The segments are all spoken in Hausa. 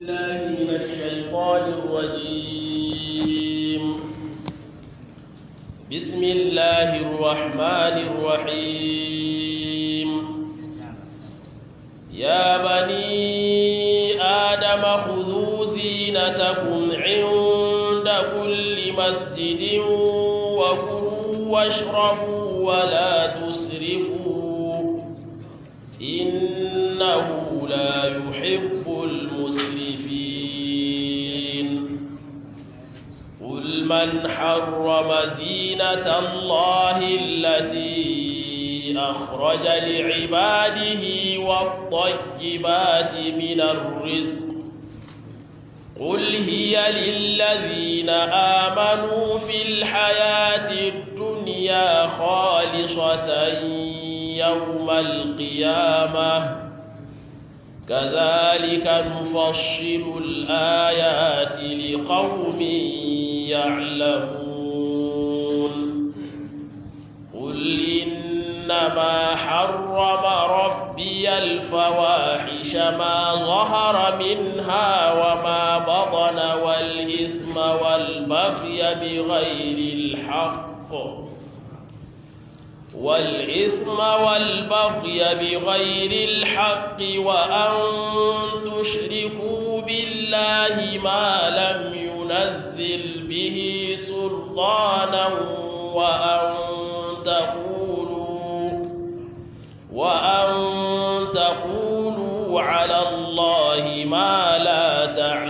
الله من الشيطان الرجيم بسم الله الرحمن الرحيم يا بني آدم خذوا زينتكم عند كل مسجد وكلوا واشربوا ولا تسرفوا إنه لا يحب المسرفين قل من حرم زينة الله التي أخرج لعباده والطيبات من الرزق قل هي للذين آمنوا في الحياة الدنيا خالصة يوم القيامة كذلك نفصل الآيات لقوم يعلمون قل إنما حرم ربي الفواحش ما ظهر منها وما بطن والإثم والبغي بغير الحق والإثم والبغي بغير الحق وأن تشركوا بالله ما لم ينزل به سلطانا وأن تقولوا وأن تقولوا على الله ما لا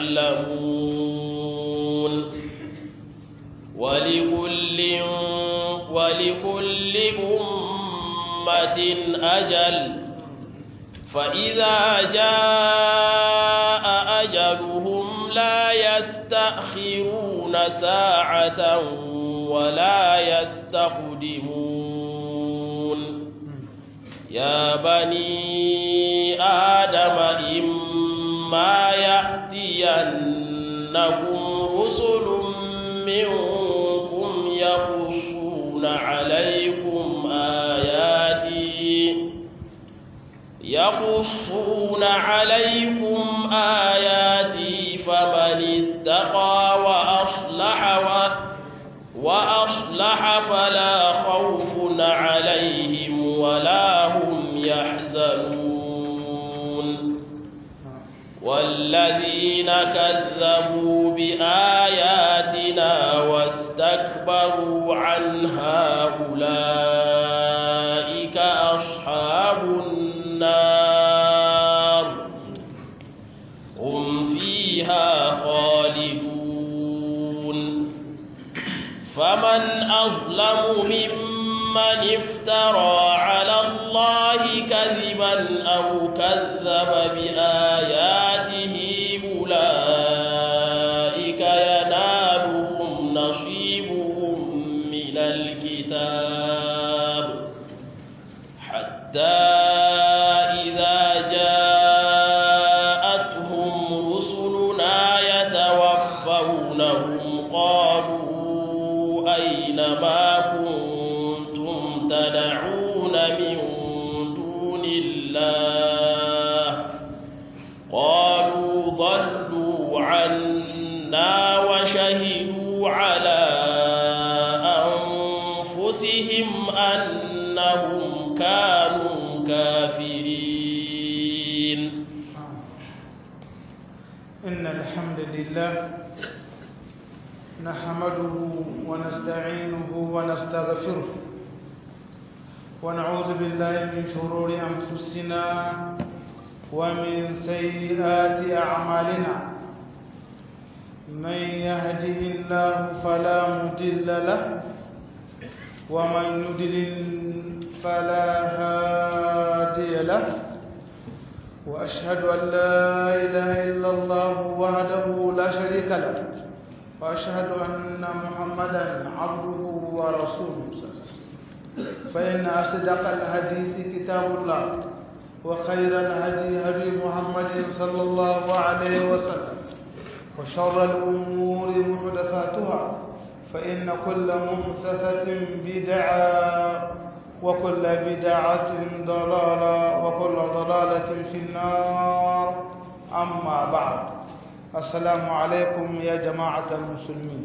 تعلمون ولكل ولكل أمة أجل فإذا جاء أجلهم لا يستأخرون ساعة ولا يستقدمون يا بني آدم إما يأتينكم رسل منكم يقصون عليكم آياتي يقصون عليكم آياتي فمن اتقى وأصلح و وأصلح فلا خوف عليهم ولا هم يحزنون والذين كذبوا بآياتنا واستكبروا عنها أولئك أصحاب النار هم فيها خالدون فمن أظلم ممن افترى على الله كذبا أو كذب بآياته أولئك ينالهم نصيبهم من الكتاب حتى إذا جاءتهم رسلنا يتوفونهم قالوا أين ما كنتم تدعون من دون الله قالوا ضلوا عنا وشهدوا على أنفسهم أنهم كانوا كافرين إن الحمد لله نحمده ونستعينه ونستغفره ونعوذ بالله من شرور أنفسنا ومن سيئات أعمالنا من يهده الله فلا مضل له ومن يضلل فلا هادي له وأشهد أن لا إله إلا الله وحده لا شريك له وأشهد أن محمدا عبده ورسوله فإن أصدق الحديث كتاب الله وخير الهدي هدي محمد صلى الله عليه وسلم وشر الأمور محدثاتها فإن كل محدثة بدعة وكل بدعة ضلالة وكل ضلالة في النار أما بعد السلام عليكم يا جماعة المسلمين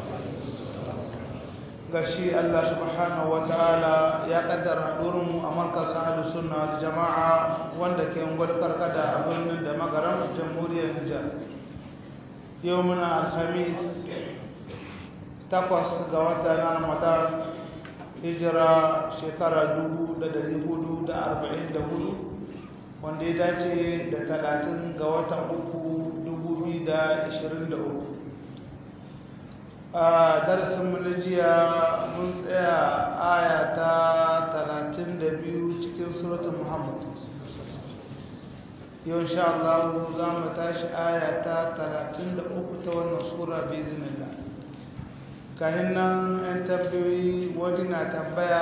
gashi Allah subhanahu wa ta'ala ya kaddara mu a markaz ahlus sunna wal jama'a wanda ke ungwar karkada a birnin da magaran jamhuriyar Nijar yau muna alhamis takwas ga wata na Ramadan hijira shekara 1444 wanda ya dace da 30 ga watan uku 2023 a darasin jiya mun tsaya aya ta 32 cikin suratun muhammad yau insha Allah za mu tashi aya ta 33 ta wannan sura bai zinilla kayan nan yan tambayoyi wani na tambaya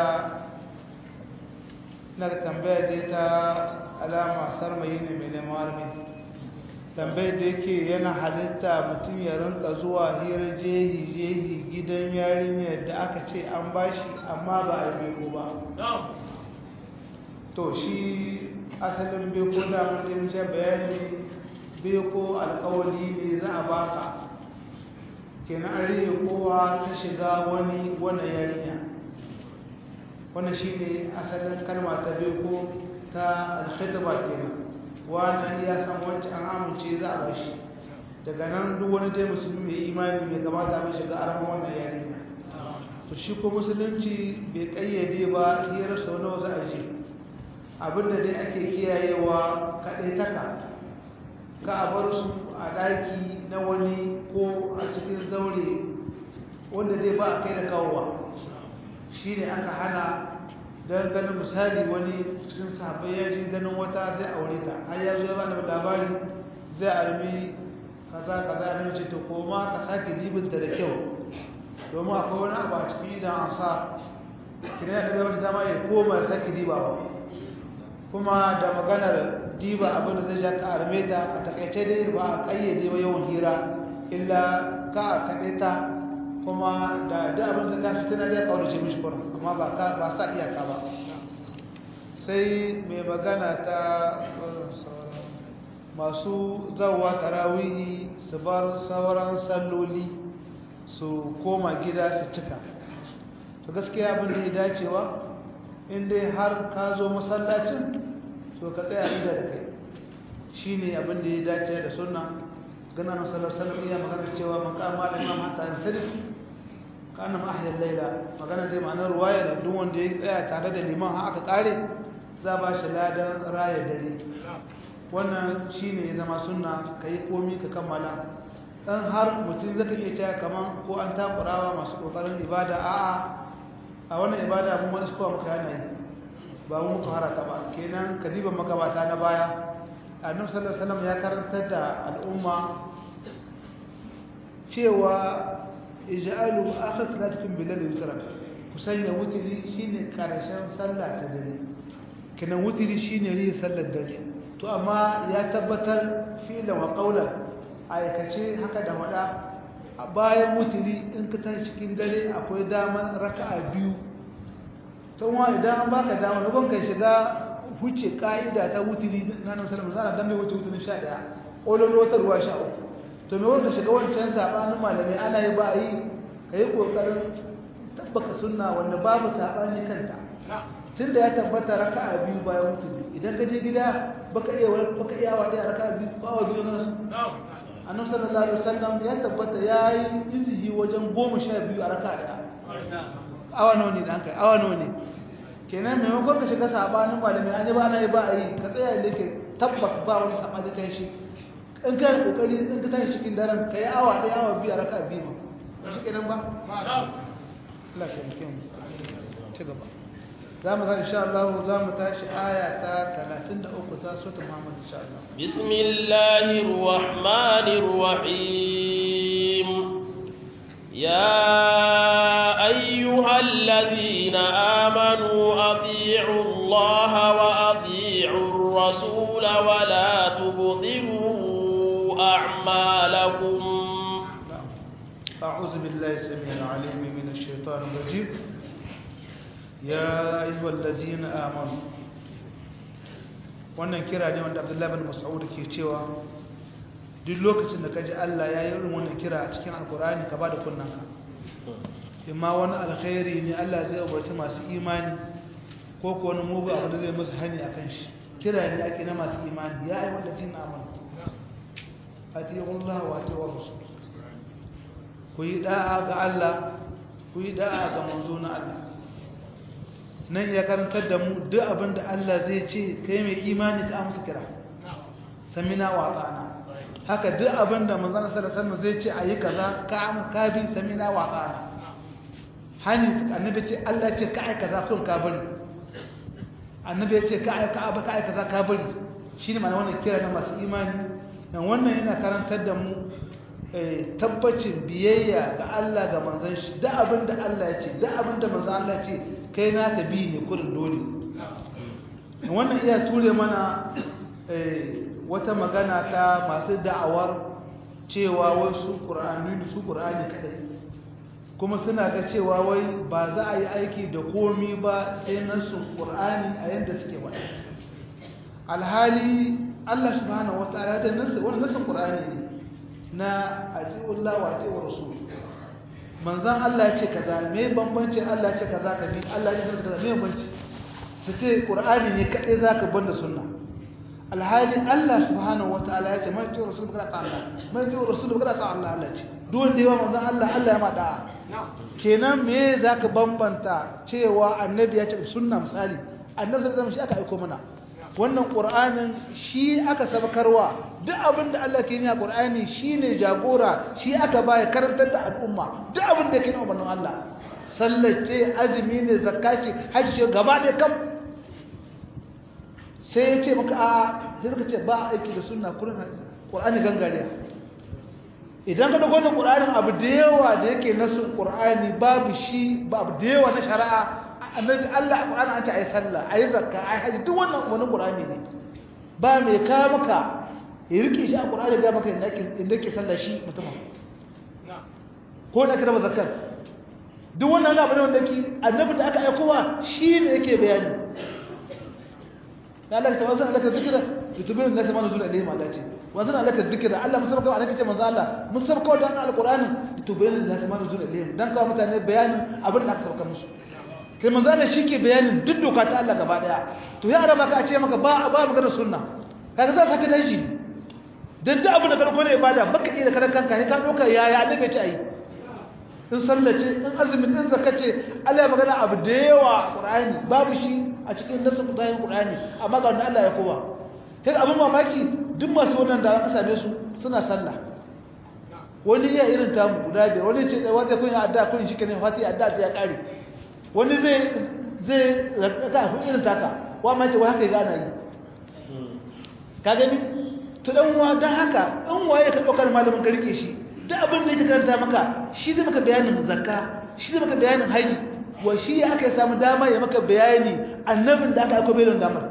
na tambaya dai ta alama sarmayi ne mai neman armi tambayar da yake yana halitta mutum ya rinka zuwa hirar jehi-jehi gidan yarinyar da aka ce an bashi amma ba a beko ba to shi asalin beko da mutum ce bayani beko alkawali ne za a baka kenan an rike kowa ta shiga wani wannan yarinya wannan shi ne asalin kalma ta beko ta alkhidba kenan wani ya san wancan an amince za a bashi daga nan duk wani dai musulmi mai imani mai kamata mai shiga aramin wannan yarinya to shi ko musulunci bai kayyade ba hira sau nawa za a je abinda dai ake kiyayewa kaɗai taka ka a bar su a ɗaki na wani ko a cikin zaure wanda dai ba a kai da kawowa shi ne aka hana don ganin misali wani cikin sahabbai ya ji ganin wata zai aure ta har ya zo ya bani labari zai armi kaza kaza ya ce to koma ka sake dibinta da kyau domin akwai wani abu a cikin idan an sa kina da bai wata dama ya koma ya sake diba ba kuma da maganar diba abin da zai ja ka arme ta a takaice dai ba a kayyade ba yawan hira illa ka a kaɗe ta kuma da da abin da ka fitina zai kawo da shi mishi kurin amma ba sa iyaka ba sai mai magana ta masu zawa tarawihi su bar sauran salloli su koma gida su cika to gaskiya abin da ya dacewa inda har ka zo masallacin to ka tsaya inda da kai shi ne abin da ya dace da sunna gana na sallar sallar iya magana cewa makama da imam hatta yin sarki kana ma ahyal laila magana dai ma'anar ruwaya da duk wanda ya tsaya tare da liman har aka kare za ba shi ladan raya dare wannan shine ya zama sunna kai komi ka kammala dan har mutum zaka iya cewa kaman ko an takurawa masu kokarin ibada a'a a wannan ibada mun wasu ko muka yana yi ba mu muka harata ba kenan kadiban makabata na baya annabi sallallahu alaihi wasallam ya karantar da al'umma cewa ij'alu akhir salatikum bilal yusra ku sanya wutiri shine karshen sallah ta dare kina wutiri shine ri sallar dare to amma ya tabbatar filan wa qawlan aikace haka da wada a bayan wutiri in ka tashi cikin dare akwai daman raka'a biyu to wa idan an baka dama lokacin kai shiga huce ka'ida ta wutiri na nan sallallahu alaihi wasallam dan bai wuce wutirin 11 ololo ta ruwa 13 to me wanda shiga wancan sabanin malami ana yi ba yi ka yi kokarin tabbaka sunna wanda babu sabani kanta tunda ya tabbata raka'a biyu bayan mutum idan ka je gida baka iya baka iya wa da raka'a biyu ko awa biyu na su annabi sallallahu alaihi wasallam ya tabbata yayi izihi wajen 12 a raka'a daya awa nawa ne dan kai awa nawa ne kenan maimakon ka shiga sabanin malami an yi ba ana yi ba a yi ka tsaya da yake tabbas ba wani sabani kan shi in ka yi kokari in ka tashi cikin daren ka yi awa ɗaya awa biyu a raka biyu ba shi kenan ba Allah ke muke mu ci gaba za mu ga insha Allah za mu tashi aya ta 33 ta sura Muhammad insha Allah bismillahir rahmanir rahim ya ayyuhal ladhina amanu atii'u Allah wa atii'u ar-rasul wa la tubtilu أعمالكم أعوذ بالله السميع العليم من الشيطان الرجيم يا أيها الذين آمنوا wannan kira ne wanda Abdullahi bin Mas'ud ke cewa duk lokacin da kaji Allah ya yi irin wannan kira a cikin alkur'ani ka bada kunnanka imma wani alkhairi ne Allah zai umarci masu imani ko ko wani mugu abu da zai musu hani akan shi kira ne ake na masu imani ya ayi wanda tin amana atiyullah wa atiyur rasul ku yi da'a ga Allah ku yi da'a ga manzo na Allah nan ya karantar da mu duk abin da Allah zai ce kai mai imani ka amsa kira samina wa ta'ana haka duk abin da manzon sallallahu alaihi wasallam zai ce ayi kaza ka am ka bi samina wa ta'ana hani annabi ce Allah ce ka ai kaza kun ka bari annabi ya ce ka ai ka ka ai kaza ka bari shine ma'ana wannan kira na masu imani dan wannan yana karantar da mu tabbacin biyayya ga Allah ga manzon shi duk abin da Allah ya ce duk abin da manzon Allah ya ce kai na ka bi ne kurin dole wannan iya ture mana wata magana ta masu da'awar cewa wasu ƙur'ani su ƙur'ani kadai kuma suna ga cewa wai ba za a yi aiki da komi ba sai nasu ƙur'ani a yadda suke ba alhali Allah subhanahu wa ta'ala da nasu wani nasu ƙur'ani ne na ati'ullah wa ati'ur rasul manzan Allah ce kaza me bambanci Allah ce kaza ka bi Allah ya ce kaza me bambanci su ce ƙur'ani ne kaɗai za ka banda sunna alhali Allah subhanahu wa ta'ala ya ce mai jiwa rasul kada ta Allah mai jiwa rasul kada ta Allah Allah ce duk wanda yawa manzon Allah Allah ya ma da'a kenan me zaka bambanta cewa annabi ya ce sunna misali annabi sallallahu alaihi shi aka aiko mana wannan qur'anin shi aka sabakarwa duk abin da Allah ke yi a qur'ani shine jagora shi aka baya karantar da al'umma duk abin da ke yi umarnin Allah sallace azumi ne zakka ce hajji gaba ɗaya kam sai ya ce maka a sai suka ce ba aiki da sunna kurin qur'ani gangariya idan ka dauko wannan qur'anin abu da yawa da yake nasu qur'ani babu shi babu da yawa na shari'a annabi Allah qur'ani an ce ayi sallah ayi zakka ayi haji duk wannan wani qur'ani ne ba mai ka maka ya rike shi a qur'ani ga maka inda yake inda yake sallah shi mutum ko da kira zakkar duk wannan abu ne wanda yake annabi da aka aikowa shi ne yake bayani da Allah ta wazan alaka zikira yutubiru nasi ma nuzula ilayhim Allah ce wazan alaka zikira Allah musabaka wa alaka ce manzo Allah musabaka da alqur'ani yutubiru nasi ma nuzula ilayhim dan kawo mutane bayanin abin da aka sauka musu kai manzo Allah shike bayanin duk doka ta Allah gaba daya to ya araba ka ce maka ba ba magana sunna kaga za ka kada shi dan duk abin da karko ne ibada baka iya da karan kanka sai ka doka yaya annabi ce ayi in sallace in azumin in zakace Allah ya magana abu da yawa a Qur'ani babu shi a cikin nasu kudayen Qur'ani amma ga wanda Allah ya kowa kai abin mamaki duk masu wannan da aka same su suna sallah wani ya irin ta mu guda biyar wani ce wanda kun yi adda kun shi kenan fati adda ya kare wani zai zai raka ku irin taka wa ma ce wa haka ga ana yi ka gani to dan wa dan haka in waye ka daukar malamin ka rike shi duk abin da yake karanta maka shi zai maka bayanin zakka shi zai maka bayanin haji wa shi ya aka samu dama ya maka bayani annabin da aka aiko bayanin damar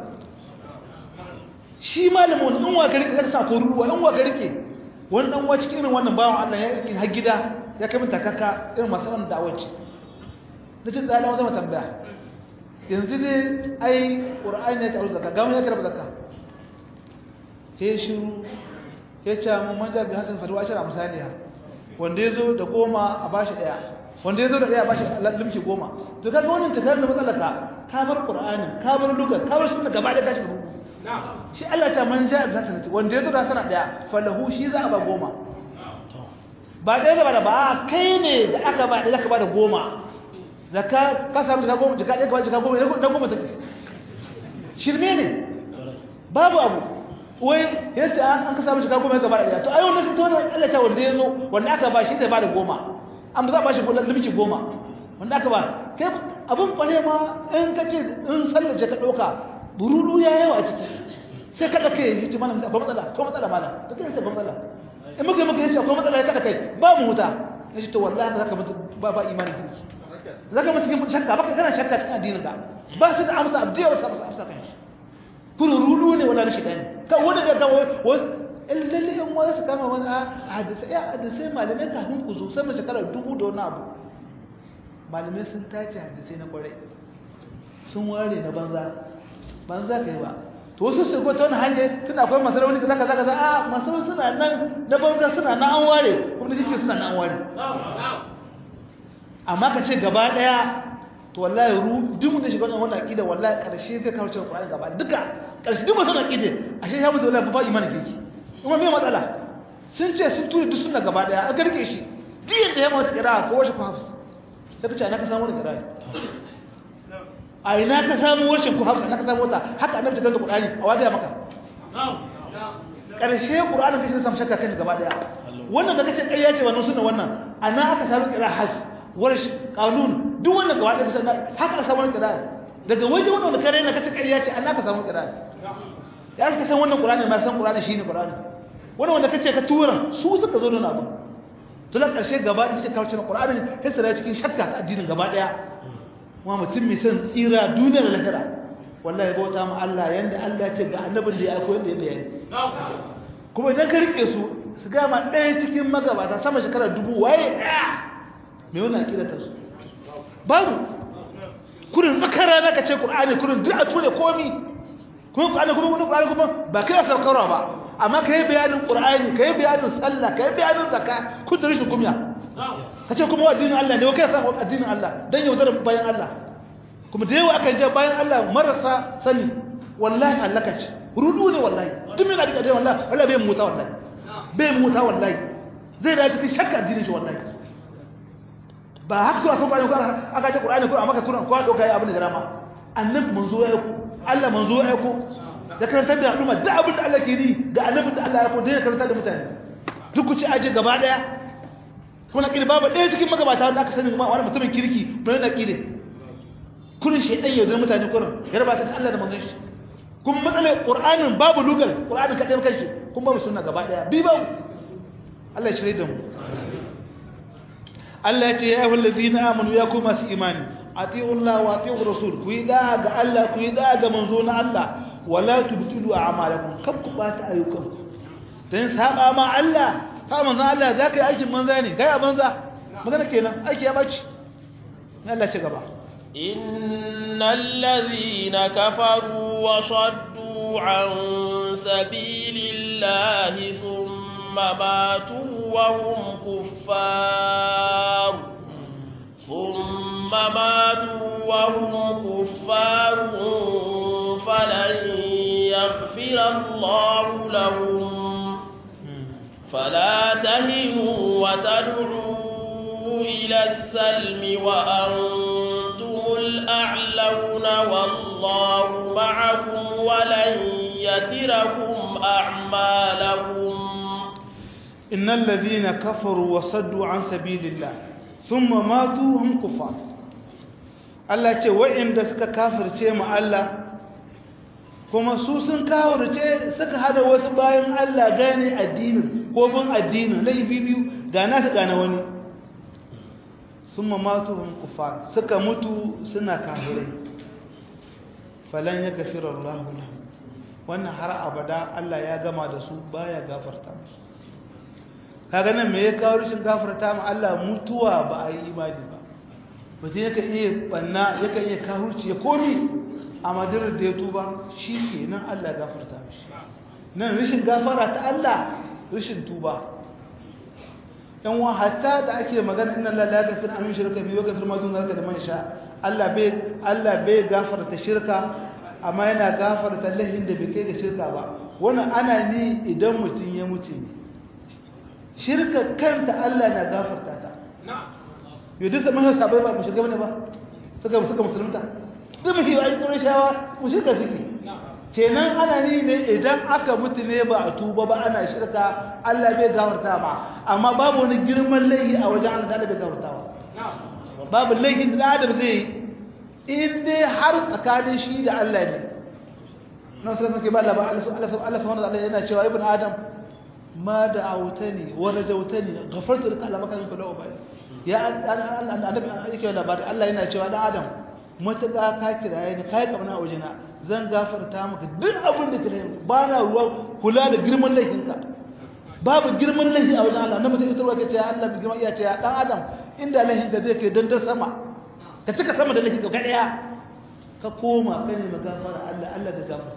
shi malamin in wa ka rike zaka sa ko ruwa in wa ka rike wani dan wa cikin irin wannan bawan Allah ya yi har gida ya kai min takaka irin masu wannan da'awaci nace tsala wata tambaya yanzu dai ai qur'ani ne ta aure zakka ga mun ya karba zakka sai shiru ya ce mun manja bi hasan fadu ashara misaliya wanda yazo da goma a bashi daya wanda yazo da daya a bashi limki goma to kaga wannan takar da matsalaka ka bar qur'ani ka bar lugar ka bar sunna gaba da gashi rubu shi Allah ta manja bi hasan wanda yazo da sana daya falahu shi za a ba goma ba dai gaba da ba kai ne da aka ba da zaka ba da goma zakka ka samu da goma jika ɗaya ka ba jika goma da goma take shirme ne babu abu wai yace an an ka samu shiga goma gaba da to ai wannan sai to Allah ta wanda yazo wanda aka ba shi zai ba da goma an za ba shi kullun limki goma wanda aka ba kai abun bare ma in kace in sallace ka dauka bururu ya yawa a ciki sai kada kai yace malam akwai matsala ko matsala malam to kai sai matsala in muka muka yace akwai matsala kada kai ba mu huta yace to wallahi zaka mutu ba ba imani kinki zaka mutu cikin shakka baka kana shakka cikin addinin ka ba su da amsa abdiya wasu amsa kan shi kuna rudu ne wala rashin gani kan wani ga kan wasu lalle in wani su kama wani hadisai ya hadisai malamai kafin ku zo sama shekarar dubu da wani abu malamai sun tace hadisai na kwarai sun ware na banza banza kai ba to wasu su ta wani hanyar tun akwai masu rauni kaza kaza kaza a masu rauni suna nan na banza suna na an ware kuma da jikin suna na an ware amma ka ce gaba daya to wallahi ru duk da shiga wannan aqida wallahi karshe zai kawo cewa Qur'ani gaba duka karshe duk mutum aqida ashe ya mutu wallahi ba imani kike kuma me matsala sun ce sun tura duk sunna gaba daya a garke shi duk yadda ya mata kira ko wasu ku hafs sai ka ce ana ka samu da kira a ina ka samu washin ku hafsa na ka samu ta haka annabi ta da Qur'ani a wadiya maka karshe Qur'ani kace samu shakka kan gaba daya wannan da kace ƙarya ce wannan sunna wannan ana aka samu kira hafs warsh kanun duk wannan gaba daya sunna haka ka samu kira daga waje wannan da kare na kace ƙarya ce ana ka samu kira ya ka san wannan Qur'ani ma san Qur'ani shine Qur'ani wannan wanda kace ka tura su suka zo da abu to la karshe gaba daya kawo cikin Qur'ani sai tsara cikin shakka ta addinin gaba daya kuma mutum mai son tsira duniyar lahira wallahi bauta ma Allah yanda Allah ce ga annabin da ya aiko yanda ya bayani kuma idan ka rike su su ga ma ɗaya cikin magabata sama shekara dubu waye ɗaya mai wannan akida ta su babu kurin tsakara na ka ce Qur'ani kurin duk a ture komi kuma Qur'ani kuma wani Qur'ani kuma ba kai saukarwa ba amma kai bayanin Qur'ani kai bayanin sallah kai bayanin zakka kun da rashin kumya ka ce kuma addinin Allah ne kai sa addinin Allah dan yaudar bayan Allah kuma da yawa aka je bayan Allah marasa sani wallahi halaka ce rudu ne wallahi duk mai da dai wallahi wallahi bai muta wallahi bai muta wallahi zai da cikin shakka addinin shi wallahi ba haka kuma sun bani ko aka ce Qur'ani ko amma ka Qur'ani ko doka ya abin da rama annabi manzo ya ku Allah manzo ya ku da karantar da al'umma da abin da Allah ke yi da annabi da Allah ya ku da ya karantar da mutane duk ku ci aje gaba daya kuma ƙiri babu ɗaya cikin magabata wanda aka sani kuma wani mutumin kirki mai na ƙiri kurin shaidan yaudar mutane kurin ya raba ta Allah da manzon shi kuma matsalar ƙur'anin babu lugal ƙur'anin kaɗai kan shi kuma babu suna gaba ɗaya bi babu Allah ya shirya da mu Allah ya ce ya ayyuhal ladzina amanu ya ku masu imani atiullah wa atiur rasul ku yi da ga Allah ku yi da ga manzo na Allah wala tubtilu a'malakum kab ku bata ayyukanku dan saba ma Allah ka manzan Allah za ka yi aikin manza ne kai a banza magana kenan aiki ya baci Allah ce gaba innal ladhina kafaru wa saddu an sabilillahi thumma matu wa hum kuffar thumma matu wa hum kuffar falan yaghfira Allahu lahum فلا تهنوا وتدعوا إلى السلم وأنتم الأعلون والله معكم ولن يتركم أعمالكم إن الذين كفروا وصدوا عن سبيل الله ثم ماتوا هم كفار Allah ce wa'inda suka kafirce mu Allah kuma su sun kawurce suka hada wasu bayan Allah gane addinin ko bin addinin laifi biyu ga na ta gane wani sun mamatu hun kufar suka mutu suna kafirai falan ya gafira Allah wannan har abada Allah ya gama da su baya gafarta musu kaga nan me ya kawo rashin gafarta ma Allah mutuwa ba a yi imani ba mutum yakan iya banna yakan iya kahurci ya komi a madarar da ya tuba shi ke nan Allah gafarta mishi nan rashin gafara ta Allah rashin tuba yan wa hatta da ake magana inna Allah la yaghfiru an yushraka bihi wa yaghfiru ma dun zalika liman yasha Allah bai Allah bai gafarta shirka amma yana gafarta lahin da bai kai ga shirka ba wannan ana ni idan mutum ya mutu ne shirka kanta Allah na gafarta ta yau duk zaman yau sabai ba mu shirka bane ba suka suka musulunta duk mafi yi ƙurin shawa mu shirka suke kenan ana ni ne idan aka mutu ne ba a tuba ba ana shirka Allah bai gafarta ba amma babu wani girman laihi a wajen Allah da bai gafarta ba babu laihin da Adam zai yi in dai har tsakanin shi da Allah ne nan sai suke ba Allah ba Allah Allah subhanahu wa ta'ala yana cewa ibn Adam ma da autani wa rajautani ghafartu laka ala makanin kullu ubali ya annabi yake labari Allah yana cewa dan Adam matuƙa ka kiraye ni kai kamar wajena zan gafarta maka duk abin da kire ba na ruwa kula da girman laifinka babu girman laifi a wajen Allah na mutum ita ruwa kace ya Allah bi girman iya ce ya dan Adam inda laifin da zai kai dan ta sama ka cika sama da laifin ka daya ka koma ka ne magafara Allah Allah da gafarta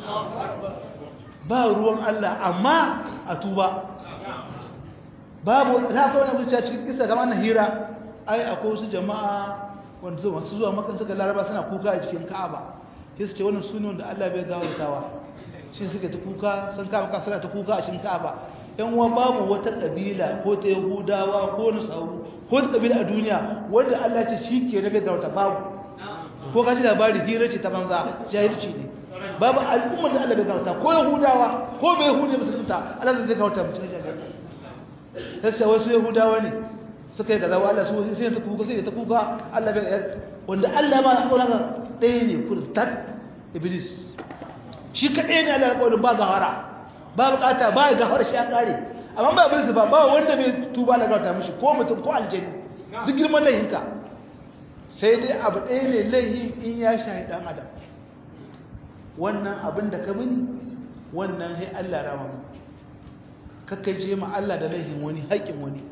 ba ruwan Allah amma a tuba babu na kawo na zuciya cikin kisa kama na hira ai akwai wasu jama'a wanda zuwa masu zuwa makan suka laraba suna kuka a jikin ka'aba sai su ce wannan su ne wanda Allah bai gawartawa shi suka ta kuka sun kama ka suna ta kuka a cikin ka'aba yan uwa babu wata kabila ko ta yahudawa ko nasaru ko ta kabila a duniya wanda Allah ce shi ke rabe gawarta babu ko ka ji labari hira ce ta banza jahilci ne babu al'ummar da Allah bai gawarta ko yahudawa ko bai yahudi musulunta Allah zai gawarta mutum jahilci sai wasu yahudawa ne suka yi gaza wa Allah su sai ta kuka sai ta kuka Allah bai wanda Allah ma na kauna ɗaya ne kurin tak iblis shi kaɗai ne Allah ya kauna ba gahara ba bukata ba ya gahara shi ya kare amma ba iblis ba ba wanda bai tuba da gauta mishi ko mutum ko aljani duk girman laihinka sai dai abu ɗaya ne laihin in ya shahi ɗan adam wannan abin da ka mini wannan sai Allah rama mu kakkaje ma Allah da laihin wani haƙƙin wani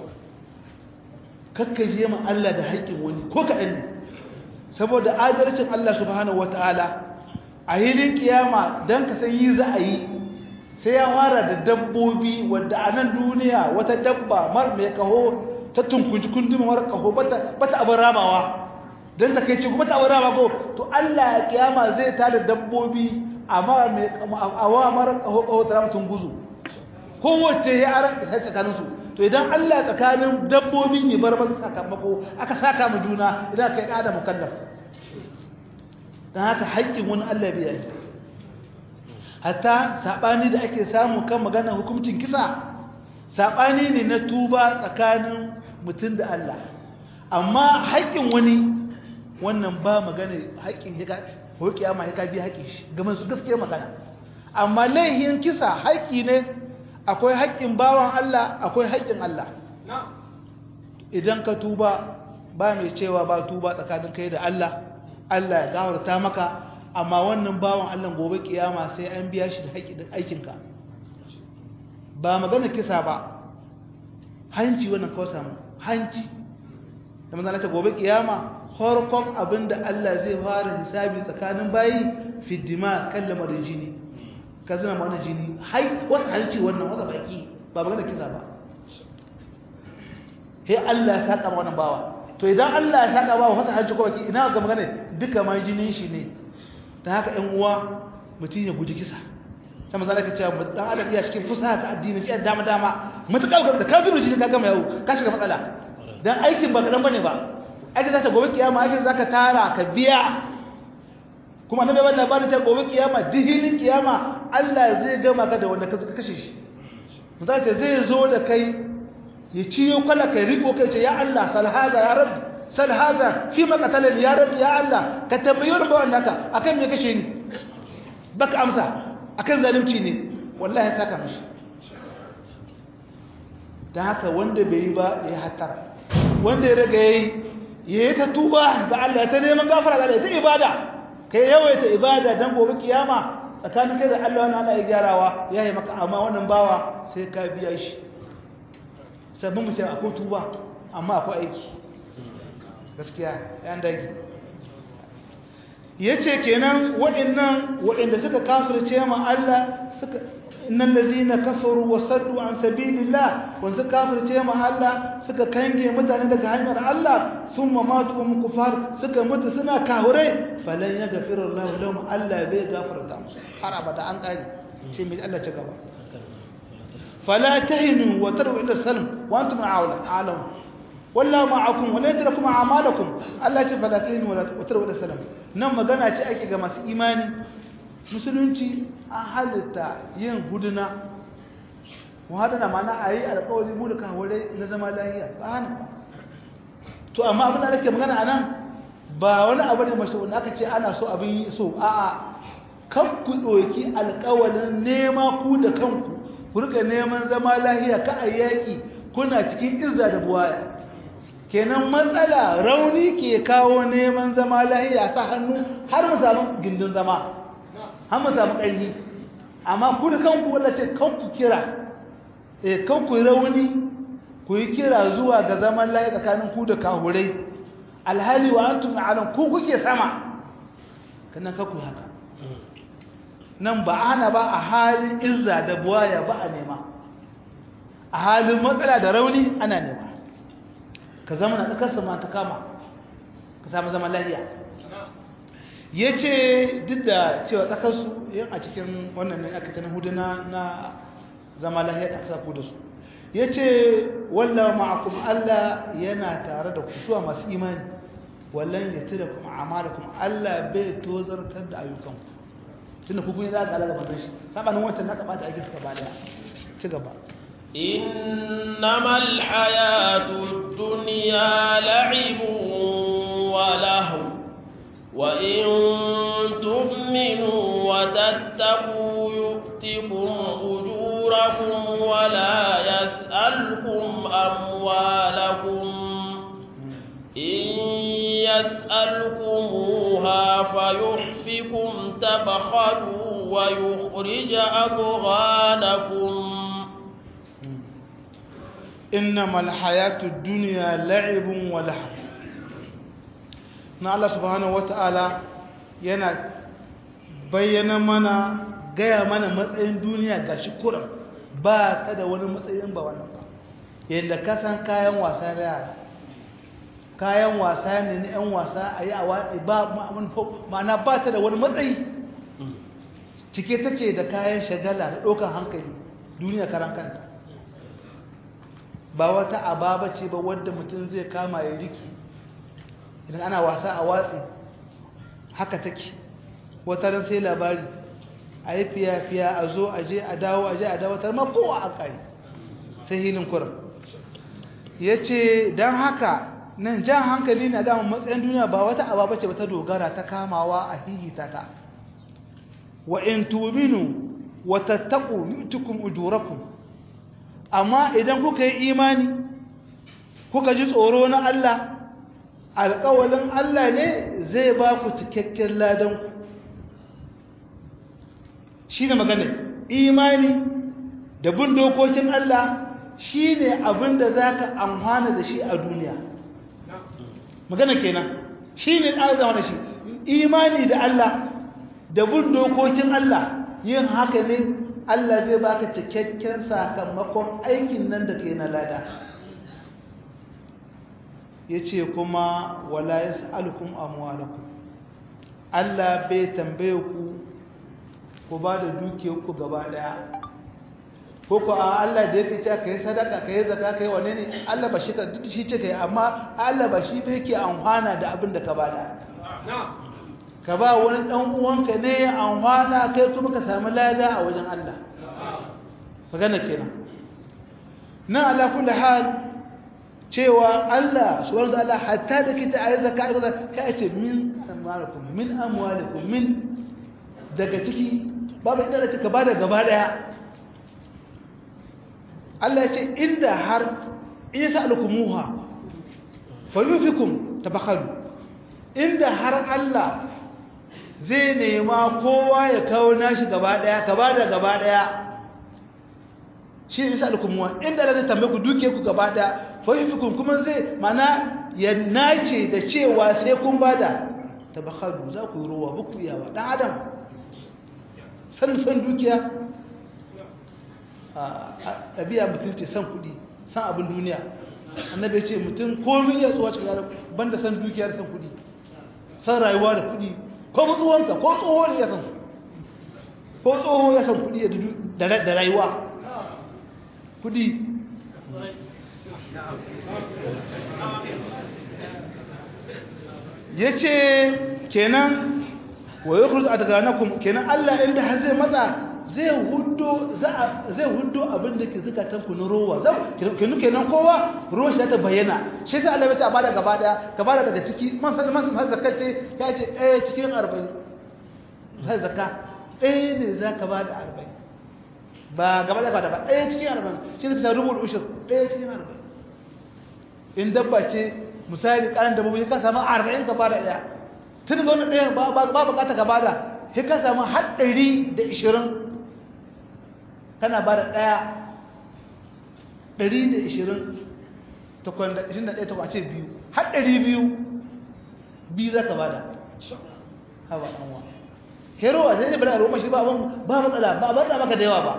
kakkaje ma Allah da haƙƙin wani ko kaɗan ne saboda adalcin Allah subhanahu wata'ala a hilin kiyama don ka san yi za a yi sai ya fara da dabbobi wadda a nan duniya wata dabba mar mai kaho ta tunkunci kundin mar kaho bata abin ramawa don ta kai ce kuma ta abin rama ko to Allah ya kiyama zai tada dabbobi amma mai awa mara kaho kaho ta rama tunguzu kowace ya aran da tsakaninsu to idan Allah tsakanin dabbobi ne bar masa sakamako aka saka mu juna idan kai da mukallaf dan haka haƙƙin wani Allah bai yi hatta sabani da ake samu kan magana hukuncin kisa sabani ne na tuba tsakanin mutum da Allah amma haƙƙin wani wannan ba magana haƙƙin ya ko kiyama ya ka bi haƙƙin shi ga su gaskiya magana amma laihin kisa haƙƙi ne akwai haƙƙin bawan Allah akwai haƙƙin Allah idan ka tuba ba mai cewa ba tuba tsakanin kai da Allah Allah ya gawarta maka amma wannan bawan Allah gobe kiyama sai an biya shi da haƙƙin aikinka ba magana kisa ba hanci wannan kawai samu hanci da manzana ta gobe kiyama farkon abinda Allah zai fara hisabi tsakanin bayi fiddima kan lamarin jini ka zina mana jini hai wasu halci wannan wasu baki ba magana kisa ba sai Allah ya saka wannan bawa to idan Allah ya saka bawa wasu halci ko baki ina ga magana duka ma jinin shi ne ta haka ɗan uwa mutum ya guji kisa sai manzo Allah ya ce dan adam iya cikin fusaha ta addini iya dama dama mutakal da ka zuru jini ka gama yau ka shiga matsala dan aikin ba kadan bane ba aikin zaka gobe kiyama aikin zaka tara ka biya kuma na bai labarin ta gobe kiyama dihilin kiyama Allah zai gama ka da wanda ka kashe shi misali ce zai zo da kai ya ciyo kala kai riko kai ce ya Allah sal hada ya rabbi sal hada fi ma qatalani ya rabbi ya Allah ka tambayo da bawan naka akan me kashe ni baka amsa akan zalunci ne wallahi saka mishi dan haka wanda bai yi ba ya hatara wanda ya riga yayi yayi ta tuba ga Allah ta neman gafara ga Allah ta ibada kai yawaita ibada dan gobe kiyama tsakanin kai da Allah wannan ana gyarawa yayi maka amma wannan bawa sai ka biya shi sabbin mu ce akwai tuba amma akwai aiki gaskiya yan dage yace kenan waɗannan waɗanda suka kafirce ma Allah suka innal ladina kafaru wa saddu an sabilillah wanda kafirce ma Allah suka kange mutane daga hanyar Allah thumma matu hum kufar suka mutu suna kahure falan yaghfiru Allah lahum Allah bai gafarta musu har abada an kare shi mai Allah ta gaba fala tahinu wa taru ila salam wa antum a'lam walla ma'akum wa la yatrukum a'malakum Allah ce fala tahinu wa taru ila salam nan magana ce ake ga masu imani musulunci an halitta yin huduna muhadana mana a yi alkawari mu da kawarai na zama lahiya ba hana ba to amma abin da nake magana a nan ba wani abu ne mashi wanda aka ce ana so abin yi so a'a kan ku ɗoki alkawarin nema ku da kanku ku rika neman zama lahiya ka a yaƙi kuna cikin izza da buwaya kenan matsala rauni ke kawo neman zama lahiya sa hannu har mu samu gindin zama har mu samu ƙarfi amma ku da kanku wanda ce kanku kira eh kanku rauni ku yi kira zuwa ga zaman layi tsakanin ku da kahurai alhali wa antum a'lam ku kuke sama kannan kanku haka nan ba ana ba a halin izza da buwaya ba a nema a halin matsala da rauni ana nema ka zama na tsakarsa ma ta kama ka samu zama lahiya ya ce duk da cewa tsakarsu yin a cikin wannan ne aka tana hudu na zama lahiya da aka da su ya ce wallah ma'akum Allah yana tare da kusuwa masu imani wallan ya tira kuma amala kuma Allah bai tozartar da ayyukanku tun da kukuni za ka alaga fatan shi sabanin wancan na kamata aikin suka ba daya ci gaba إنما الحياة الدنيا لعب ولهو وإن تؤمنوا وتتقوا يؤتكم أجوركم ولا يسألكم أموالكم إن يسألكموها فيحفكم تبخلوا ويخرج أضغانكم إنما الحياة الدنيا لعب ولهو na Allah subhanahu wata'ala yana bayyana mana gaya mana matsayin duniya ga shi kuran ba ta da wani matsayin ba wannan ba yadda ka san kayan wasa da yara kayan wasa ne na 'yan wasa a yi a watsi ba ma'ana ba ta da wani matsayi cike take da kayan shagala da ɗaukar hankali duniya karan kanta ba wata ababa ce ba wadda mutum zai kama ya riki idan ana wasa a watsi haka take wata ran sai labari a yi fiya-fiya a zo a je a dawo a je a dawo tar kowa a ƙari sai hilin kuran ya ce don haka nan jan hankali na damar matsayin duniya ba wata ababa ce ba ta dogara ta kamawa a hihita ta wa in tuminu wa tattaku yutukum ujurakum amma idan kuka yi imani kuka ji tsoro na Allah alƙawalin Allah ne zai ba ku cikakken ladanku shi ne magana imani da bin dokokin Allah shi ne abin da za ka amfana da shi a duniya magana kenan shi ne ɗan da shi imani da Allah da bin dokokin Allah yin haka ne Allah zai baka cikakken sakamakon aikin nan da ke na lada ya ce kuma wala ya sa'alukun amwalakum Allah bai tambaye ku ku ba da dukiyarku gaba daya ko ku a Allah da yake cewa kai sadaka kai zaka kai wane ne Allah ba shi ka duk shi ce kai amma Allah ba shi bai yake amfana da abin da ka bada ka ba wani dan uwanka ne ya amfana kai kuma ka samu lada a wajen Allah magana kenan nan ala kulli hal cewa Allah subhanahu wa ta'ala hatta da kita ayi zakka kai ce min amwalikum min amwalikum min daga ciki babu inda da cika bada gaba daya Allah ya ce inda har isa alkumuha fayufikum tabakhalu inda har Allah zai nema kowa ya kawo nashi gaba daya ka bada gaba daya shi isa alkumuha inda Allah zai tambaye ku duke ku gaba daya fayufikum kuma zai mana ya nace da cewa sai kun bada tabakhalu za ku yi ruwa buku iyawa dan adam san san dukiya a ɗabi'a mutum ce san kuɗi san abin duniya annabi ce mutum komin iya tsowa cikin yaran banda san dukiya da san kuɗi san rayuwa da kuɗi ko tsohonka ko tsoho ne ya san ko tsoho ya san kuɗi da rayuwa kuɗi ya ce kenan wa yi kurzu a daga nakun kenan allah inda har zai matsa zai hudo zai hudo abin da ke zukatan ku na rowa kenan kenan kowa ruwan shi ta bayyana shi sai allah ta bada gaba daya ka bada daga ciki man san man san zakka ce ya ce ɗaya cikin arba'in sai zakka ɗaya ne za ka bada arba'in ba gaba da ba ba ɗaya cikin arba'in shi ne ta rubuta ushur ɗaya cikin arba'in in dabba ce misali ƙaran dabbobi ka samu arba'in ka bada ɗaya tun ga wani ɗaya ba bukata ka bada sai ka samu har ɗari da ishirin kana ba da ɗaya ɗari da ishirin takwan da ishirin da ɗaya takwan ce biyu har ɗari biyu biyu za ka ba da hawa ɗanwa hero a sai bala roma shi ba ba matsala ba ba maka da yawa ba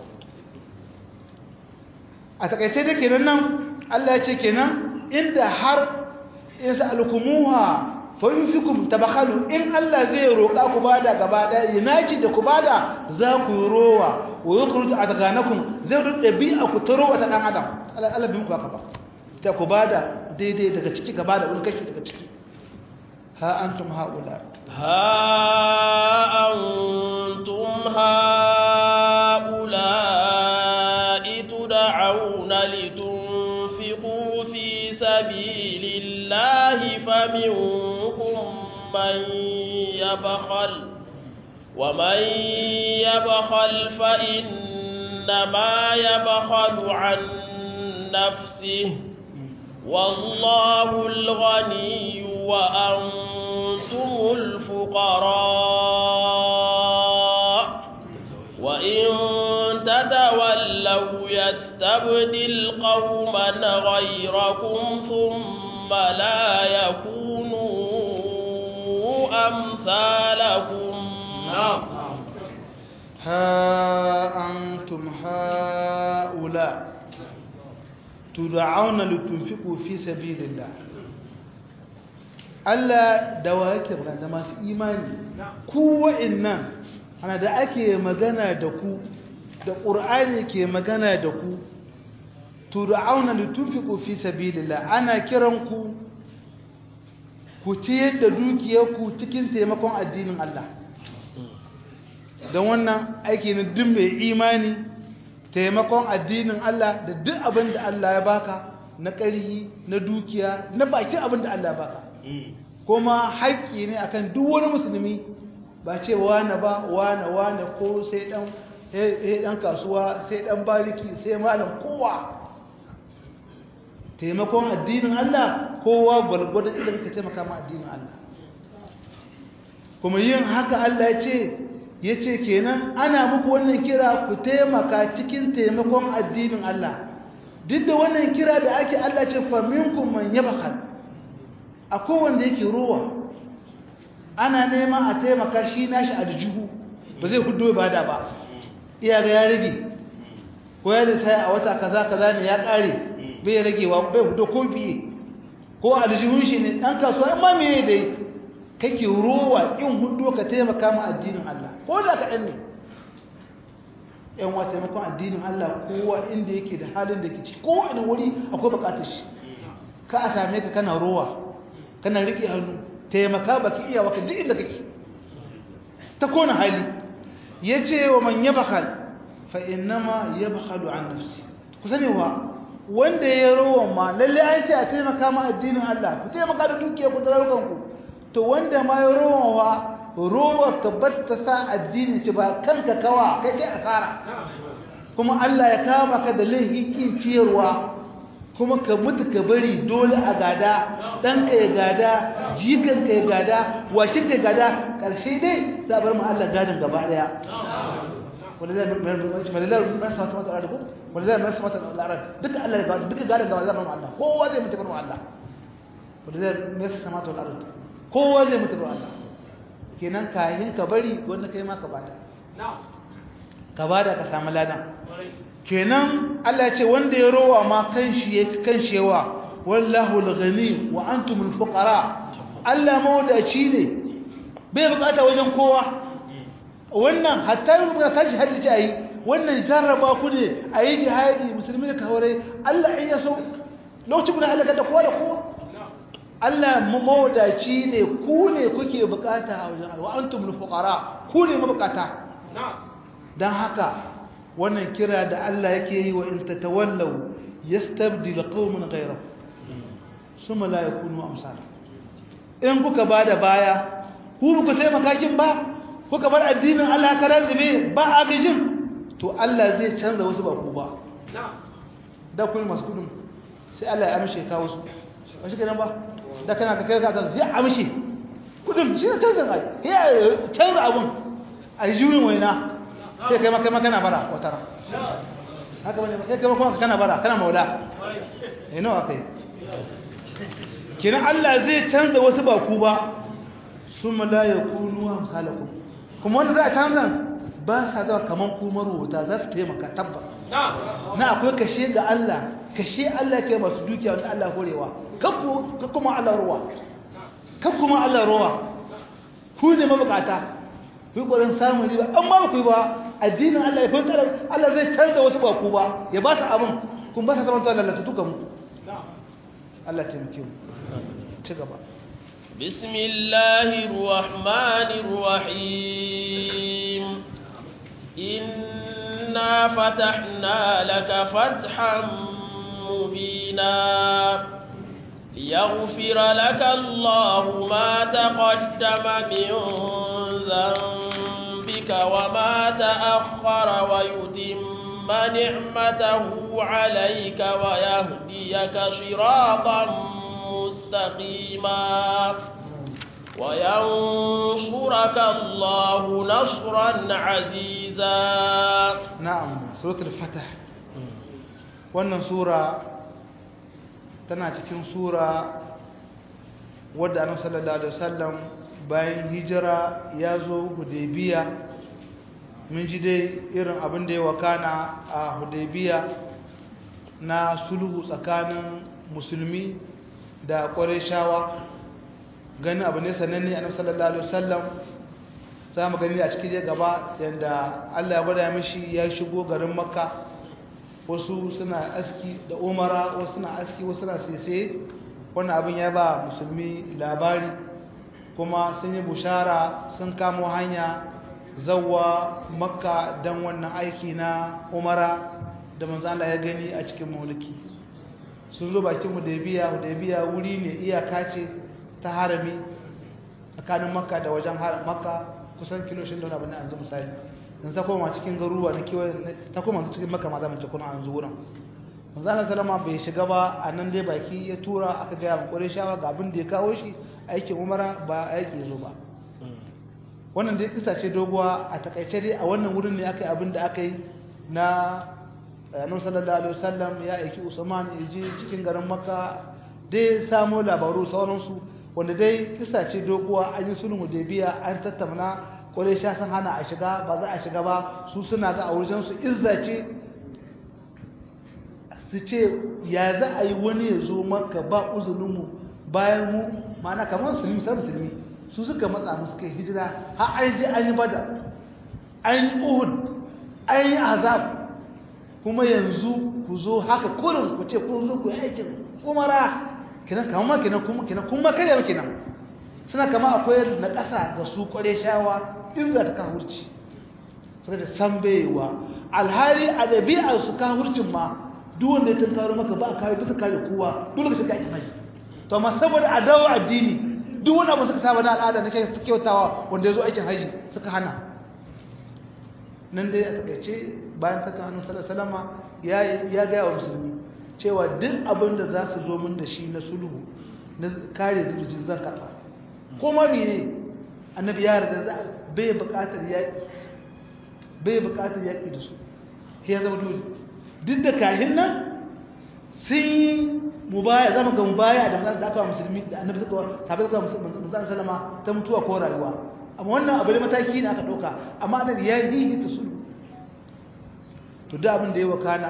a takaice da kenan nan Allah ya ce kenan inda har in sa'alkumuha fa yunfikum tabakhalu in Allah zai roƙa ku bada gaba da yinaci da ku bada za ku rowa wa yukhruj adghanakum zai rubuta bi'a ku taro wata dan adam Allah Allah bi muku haka ba ta ku bada daidai daga ciki gaba da wani kashi daga ciki ha antum haula ha antum haula tud'auna litunfiqu fi sabilillahi faminkum man yabkhal ومن يبخل فإنما يبخل عن نفسه والله الغني وأنتم الفقراء وإن تتولوا يستبدل قوما غيركم ثم لا يكونوا أمثالكم ها أنتم هؤلاء تدعون لتنفقوا في سبيل الله Allah da wa yake magana da masu imani ku wa'annan ana da ake magana da ku da ƙur'ani ke magana da ku tud'auna litunfiqu fi sabilillah ana kiran ku ku ciyar da dukiyarku cikin taimakon addinin Allah don wannan aiki na duk mai imani taimakon addinin Allah da duk abin da Allah ya baka na ƙarhi na dukiya na bakin abin da Allah ya baka kuma haƙƙi ne akan duk wani musulmi ba ce wane ba wane wane ko sai dan dan kasuwa sai dan bariki sai malam kowa taimakon addinin Allah kowa gwargwadon inda kake taimaka ma addinin Allah kuma yin haka Allah ya ce ya ce kenan ana muku wannan kira ku taimaka cikin taimakon addinin Allah duk da wannan kira da ake Allah ce faminkum man yabkhal akwai wanda yake ruwa ana neman a taimaka shi nashi aljihu ba zai hudu ibada ba iya ga ya rage ko ya da sai a wata kaza kaza ne ya kare bai ragewa bai hudu ko biye ko aljihun shi ne dan kasuwa amma me dai kake ruwa in hudu ka taimaka ma addinin Allah ko da ka ne yan wa taimakon addinin Allah kowa inda yake da halin da ke ci ko ina wuri akwai bukatar shi ka a same ka kana ruwa kana riƙe hannu taimaka baki iya waka duk inda kake ta kona hali ya ce wa man ya bakal fa innama ya bakalu an nafsi ku sani wa wanda ya rowa ma lalle an ce a taimaka ma addinin Allah ku taimaka da dukiya ku da ku to wanda ma ya rowa wa rowa ka batta sa addini ci ba kanka kawa kai kai asara kuma Allah ya kama ka da laifin kin ciyarwa kuma ka mutu ka bari dole a gada ɗanka ya gada jikanka ya gada washinka ya gada ƙarshe dai za a bar mu Allah gadon gaba ɗaya wanda zai marasa mata mata al'adu wanda zai marasa mata al'adu duka Allah ya gada duka gadon gaba zai bar mu Allah kowa zai mutu bar mu Allah wanda zai marasa mata al'adu kowa zai mutu bar Allah kenan kayan ka bari wanda kai ma ka bada ka bada ka samu ladan kenan Allah ce wanda ya rowa ma kanshi ya kanshi yawa wallahu al-ghani wa antum al-fuqara Allah mawdaci ne bai bukata wajen kowa wannan hatta yin ta jihadi ce ayi wannan jarraba ku ne ayi jihadi musulmi ka hore Allah in ya so lokacin da halaka da kowa da kowa Allah mawdaci ne ku ne kuke bukata a wajen Allah wa antum al-fuqara ku ne mabukata dan haka wannan kira da Allah yake yi wa in tatawallaw yastabdil qauman ghayrakum summa la yakunu amsal in kuka bada baya ku ku taimaka kin ba kuka bar addinin Allah karar zube ba agajin to Allah zai canza wasu ba ku ba da kun masu kudin sai Allah ya amshe ka wasu ba shi kenan ba da kana ka kai ka ta ya amshe kudin shi ne canza ai ya canza abun a juyin waina sai kai maka kana bara wata ran haka bane sai kai maka kana bara kana maula eh nawa kai kina Allah zai canza wasu ba ku ba summa la yakunu amsalakum kuma wanda za a canza ba sa zuwa kamar kuma rubuta za su taimaka tabbas na akwai kashe ga Allah kashe Allah ke masu dukiya wanda Allah horewa kan kuma Allah ruwa kan kuma Allah ruwa ku ne mabukata ku yi ƙwarin samun riba an ba ku yi ba addinin Allah ya kwanci Allah zai canza wasu ba ku ba ya ba su abin kun ba su zama ta lalata duka mu Allah taimake mu ci gaba بسم الله الرحمن الرحيم إنا فتحنا لك فتحا مبينا ليغفر لك الله ما تقدم من ذنبك وما تأخر ويتم نعمته عليك ويهديك صراطا مستقيما وينصرك الله نصرا عزيزا نعم سورة الفتح wannan sura tana cikin sura wadda annabi sallallahu alaihi wasallam bayan hijira ya zo hudaybiya mun ji dai irin abin da ya wakana a hudaybiya na sulhu tsakanin musulmi da shawa gani abu ne sananne annabi sallallahu alaihi wasallam za mu gani a cikin gaba yanda Allah ya gwada mishi ya shigo garin makka wasu suna aski da umara wasu suna aski wasu suna sese wannan abin ya ba musulmi labari kuma sun yi bushara sun kamo hanya zawwa makka don wannan aiki na umara da manzo Allah ya gani a cikin mulki sun zo bakin hudaybiya hudaybiya wuri ne iyaka ce ta harami tsakanin makka da wajen makka kusan kilo shi da abin da an zo misali in ta koma cikin garuruwa na kewaye ta koma cikin makka ma zaman kuna an zo wurin manzo Allah sallama bai shiga ba a nan dai baki ya tura aka ga mu shawa ga abin da ya kawo shi aikin umara ba aiki zo ba wannan dai kisa ce doguwa a takaice dai a wannan wurin ne aka yi abin da aka yi na annabi sallallahu alaihi wasallam ya aiki Usman ya je cikin garin Makka dai samo labaru sauransu wanda dai kisa ce doguwa an yi sulhu Hudaybiya an tattauna sha sun hana a shiga ba za a shiga ba su suna ga a wajen su izza ce su ce ya za a yi wani ya zo Makka ba uzunin mu bayan mu ma'ana kamar musulmi sai musulmi su suka matsa musu kai hijira har an je an yi bada an yi Uhud an yi azab kuma yanzu ku zo haka kurin ku ce kun zo ku yi aikin umara kinan kama kinan kuma kinan kuma kai yau kinan suna kama akwai na ƙasa ga su kware shawa in za ta kahurci suka da san baiwa alhali a ɗabi'ar su kahurcin ma duk wanda ya tunkaro maka ba a kare bisa kare kowa dole ka shiga aikin haji to amma saboda a dawo addini duk wani abu suka saba na al'ada na kyautawa wanda ya zo aikin haji suka hana nan dai a takaice bayan ta kanu salama ya gaya wa musulmi cewa duk abin da za su zo min da shi na sulhu na kare zurjin zan karɓa ko ma ne annabi ya yarda za bai buƙatar yaƙi bai buƙatar yaƙi da su ya zama dole duk da kahin nan sun yi mubaya zama ga mubaya da manzan da aka wa musulmi da annabi suka sabai suka manzan salama ta mutuwa ko rayuwa amma wannan abu da mataki ne aka ɗauka amma annabi ya yi ta sulhu to da abin da ya wakana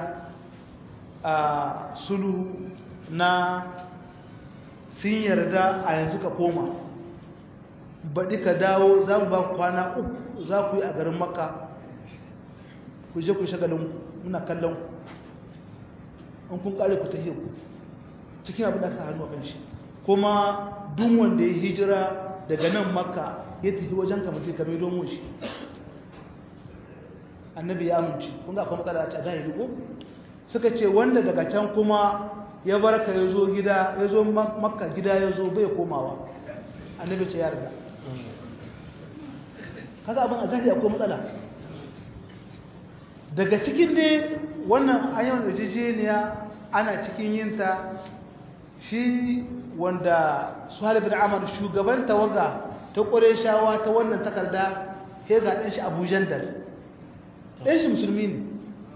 a sulhu na sun yarda a yanzu ka koma baɗi ka dawo za mu ba kwana uku za ku yi a garin maka ku je ku shagalin muna kallon in kun ƙare ku ta ku cikin abin da aka hannu a kan shi kuma duk wanda ya hijira daga nan maka ya tafi wajen kamar ka mai domin shi annabi ya amince kun ga akwai matsala a zahiri ko suka ce wanda daga can kuma ya barka ya zo gida ya zo makka gida ya zo bai komawa annabi ce ya riga kaga abin a zahiri akwai matsala daga cikin dai wannan ayyukan yarjejeniya ana cikin yinta shi wanda suhail bin amr shugaban tawaga ta shawa ta wannan takarda ya ga ɗan shi abu jandal ɗan shi musulmi ne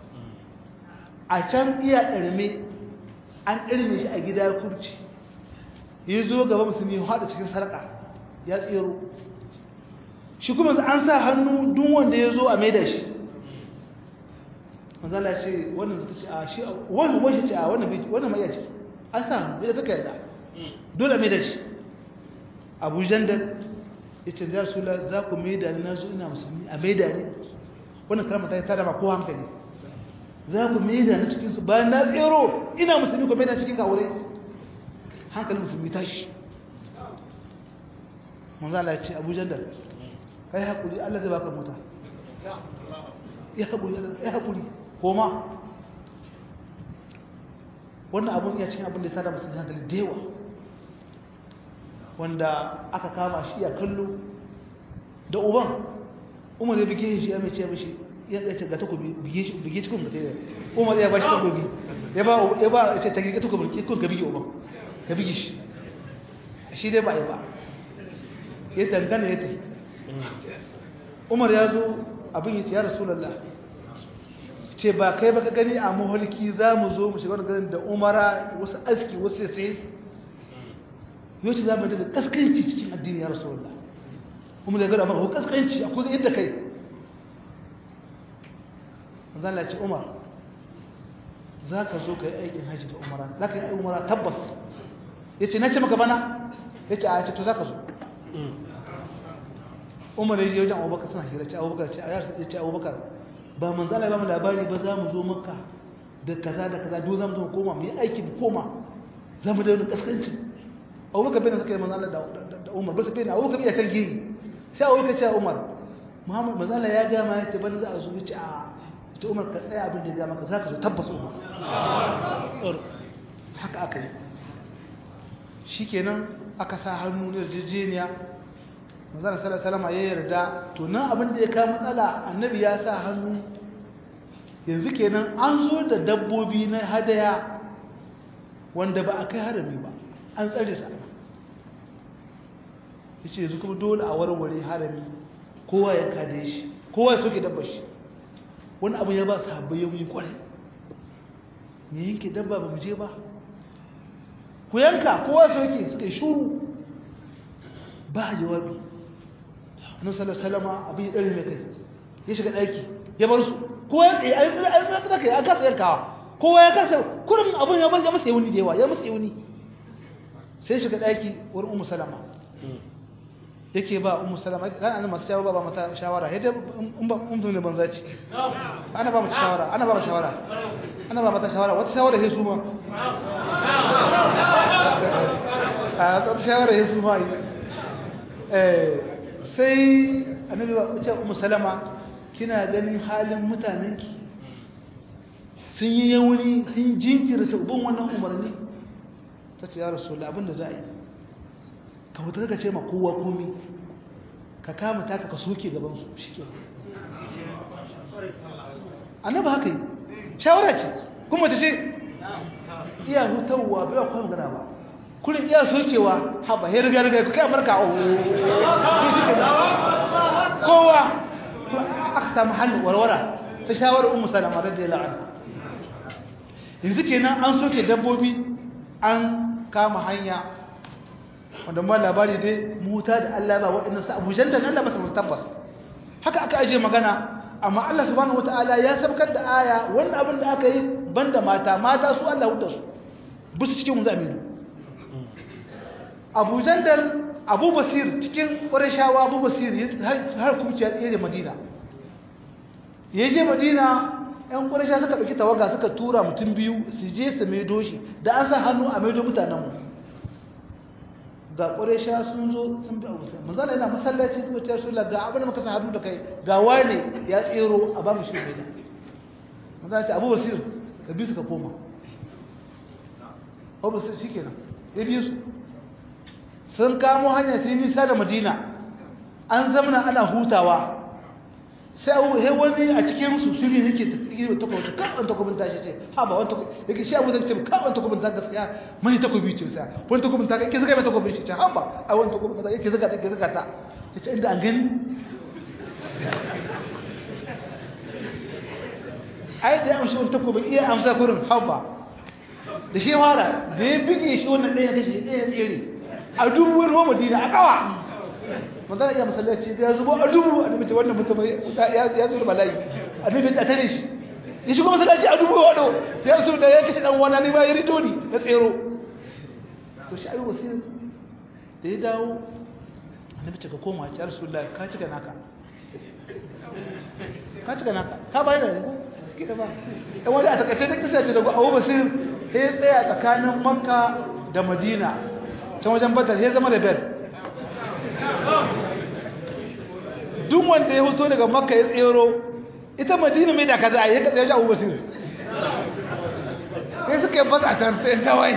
a can iya ɗarme an ɗarme shi a gida kurci ya zo gaba musulmi ya haɗa cikin sarƙa ya tsero shi kuma an sa hannu duk wanda ya zo a maida shi manzala ce wannan zata ce a shi wani wani ce a wannan bai wannan mai ce an sa hannu bai kaka yarda dole maida shi abu jandal ya ce ya rasula za ku maida ni na zo ina musulmi a maida ni wannan kalmar ta yi tada ma ko hankali za ku maida ni cikin su bayan na tsero ina musulmi ku maida cikin kawure hankalin musulmi tashi manzala ya ce abu jandal kai haƙuri Allah zai baka mota ya haƙuri ya haƙuri koma wannan abun ya cikin abin da ya tada musulmi hankali da yawa wanda aka kama shi ya kallo da uban umar ya bige shi ya mai ce mishi ya ce ga takobi bige shi bige cikin mutum ya umar ya ba shi takobi ya ba ya ba ya ce ta girga takobi kun ka bige uban ka bige shi shi dai ba ya ba ya dangana ya tafi umar ya zo abin yi ya rasulallah ce ba kai baka gani a maholki za mu zo mu shiga wani ganin da umara wasu aski wasu sai yau ce za mu daga kaskanci cikin addini ya rasulallah umar ya gada maka kaskanci akwai yadda kai zan lace umar za ka zo ka yi aikin hajji da umara za ka yi aikin umara tabbas ya ce na ce maka bana ya ce a ce to za ka zo umar ya je wajen abubakar suna hira ce abubakar ce a yarsa ce abubakar ba man zala ba mu labari ba za mu zo maka da kaza da kaza do za mu zo koma mu yi aiki mu koma za mu da wani kaskancin abubakar bai na suka yi manzala da umar ba su bai na abubakar bai kan gini sai abubakar ce a umar muhammad manzala ya gama ya ce bani za a zo ya ce a ita umar ka tsaya abin da ya gama ka za ka zo tabbas umar haka aka yi shi kenan aka sa hannu na yarjejeniya manzana sallallahu salama ya yarda to nan abin da ya kawo matsala annabi ya sa hannu yanzu kenan an zo da dabbobi na hadaya wanda ba a kai harami ba an tsare su ya ce yanzu kuma dole a warware harami kowa ya kade shi kowa ya soke dabba shi wani abu ya ba su habbai yau yi kwarai me yanke dabba ba mu je ba ku yanka kowa soke suka yi shuru ba jawabi annabi sallallahu alaihi wasallam abin ya dare mai kai ya shiga daki ya bar su ko ya tsaye ai ai ai tsaka ya kasa yankawa kowa ya kasa kurin abin ya bar ya masa yawuni da yawa ya masa yawuni sai shiga daki wurin ummu salama yake ba ummu salama kan annabi masu shawara ba mata shawara sai dai in ba ummu ne banza ce ana ba mata shawara ana ba mata shawara ana ba mata shawara wata shawara sai su ma a wata shawara sai su ma eh sai annabi ba ce ummu salama kina ganin halin mutanenki sun yi yawuni sun jinkirta ubin wannan umarni ta ce ya rasu abinda za a yi ka wuta ka ce ma kowa komi ka kama taka ka soke gabansu shi ke annabi haka yi shawara ce kuma ta ce iya hutarwa bai kwa magana ba kullum iya sokewa haɓa ya riga riga ku kai amurka a shi ke kowa aka samu hannun warwara ta shawarar umu salama da jela an yanzu kenan an soke dabbobi an kama hanya wanda ma labari dai muta da Allah ba waɗannan su abujan da Allah ba su tabbas haka aka aje magana amma Allah subhanahu wataala ya sabkar da aya wannan abin da aka yi banda mata mata su Allah huda su bisu cikin mu zaminu Abu Jandal Abu Basir cikin Qurayshawa Abu Basir har kuma ya tsere Madina yaje Madina ‘yan ƙwarisha suka ɗauki tawaga suka tura mutum biyu su je su maido shi da an sa hannu a maido mutanenmu ga ƙwarisha sun zo sun bi abu sai manzana yana masallaci su ta shula ga abin da muka sa hannu da kai ga wane ya tsero a ba mu shi mai da manzana ce abu basir ka bi su ka koma abu basir shi kenan ya bi su sun kamo hanya sai nisa da madina an zamana ana hutawa sai abu he wani a cikin su su ne yake tafi takwabta karɓar takwabin ta ce ha ba wani yake shi abu zai ce karɓar takwabin ta gaskiya mai takwabi ce sa wani takwabin ta yake zaga mai takwabin shi ce ha ba a wani takwabin ta yake zaga ta yake zaga ta ya ce inda an gani ai da ya amshi wani takwabin iya amsa kurin ha ba da shi fara da ya bige shi wannan ɗaya kashe ɗaya tsere a dubuwar ruwa madina a kawa manzo iya masallaci da ya zubo a dubu annabi ce wannan mutum ya ya zo bala'i annabi ya tare shi ya shigo masallaci a dubu wado sai rasul da ya kace dan wani ne ba ya rido ni na tsero to shi ayi wasir da ya dawo annabi ce ka koma ya rasulullahi ka cika naka ka cika naka ka bayar da ne kida ba dan wani a takaice da kisa ce da Abu Basir sai ya tsaya tsakanin Makka da Madina can wajen Badar sai zama da bel duk wanda ya fito daga Makka ya tsero ita Madina mai da kaza ai ya ka tsaye Abu Basir sai suka yi bas a can sai kawai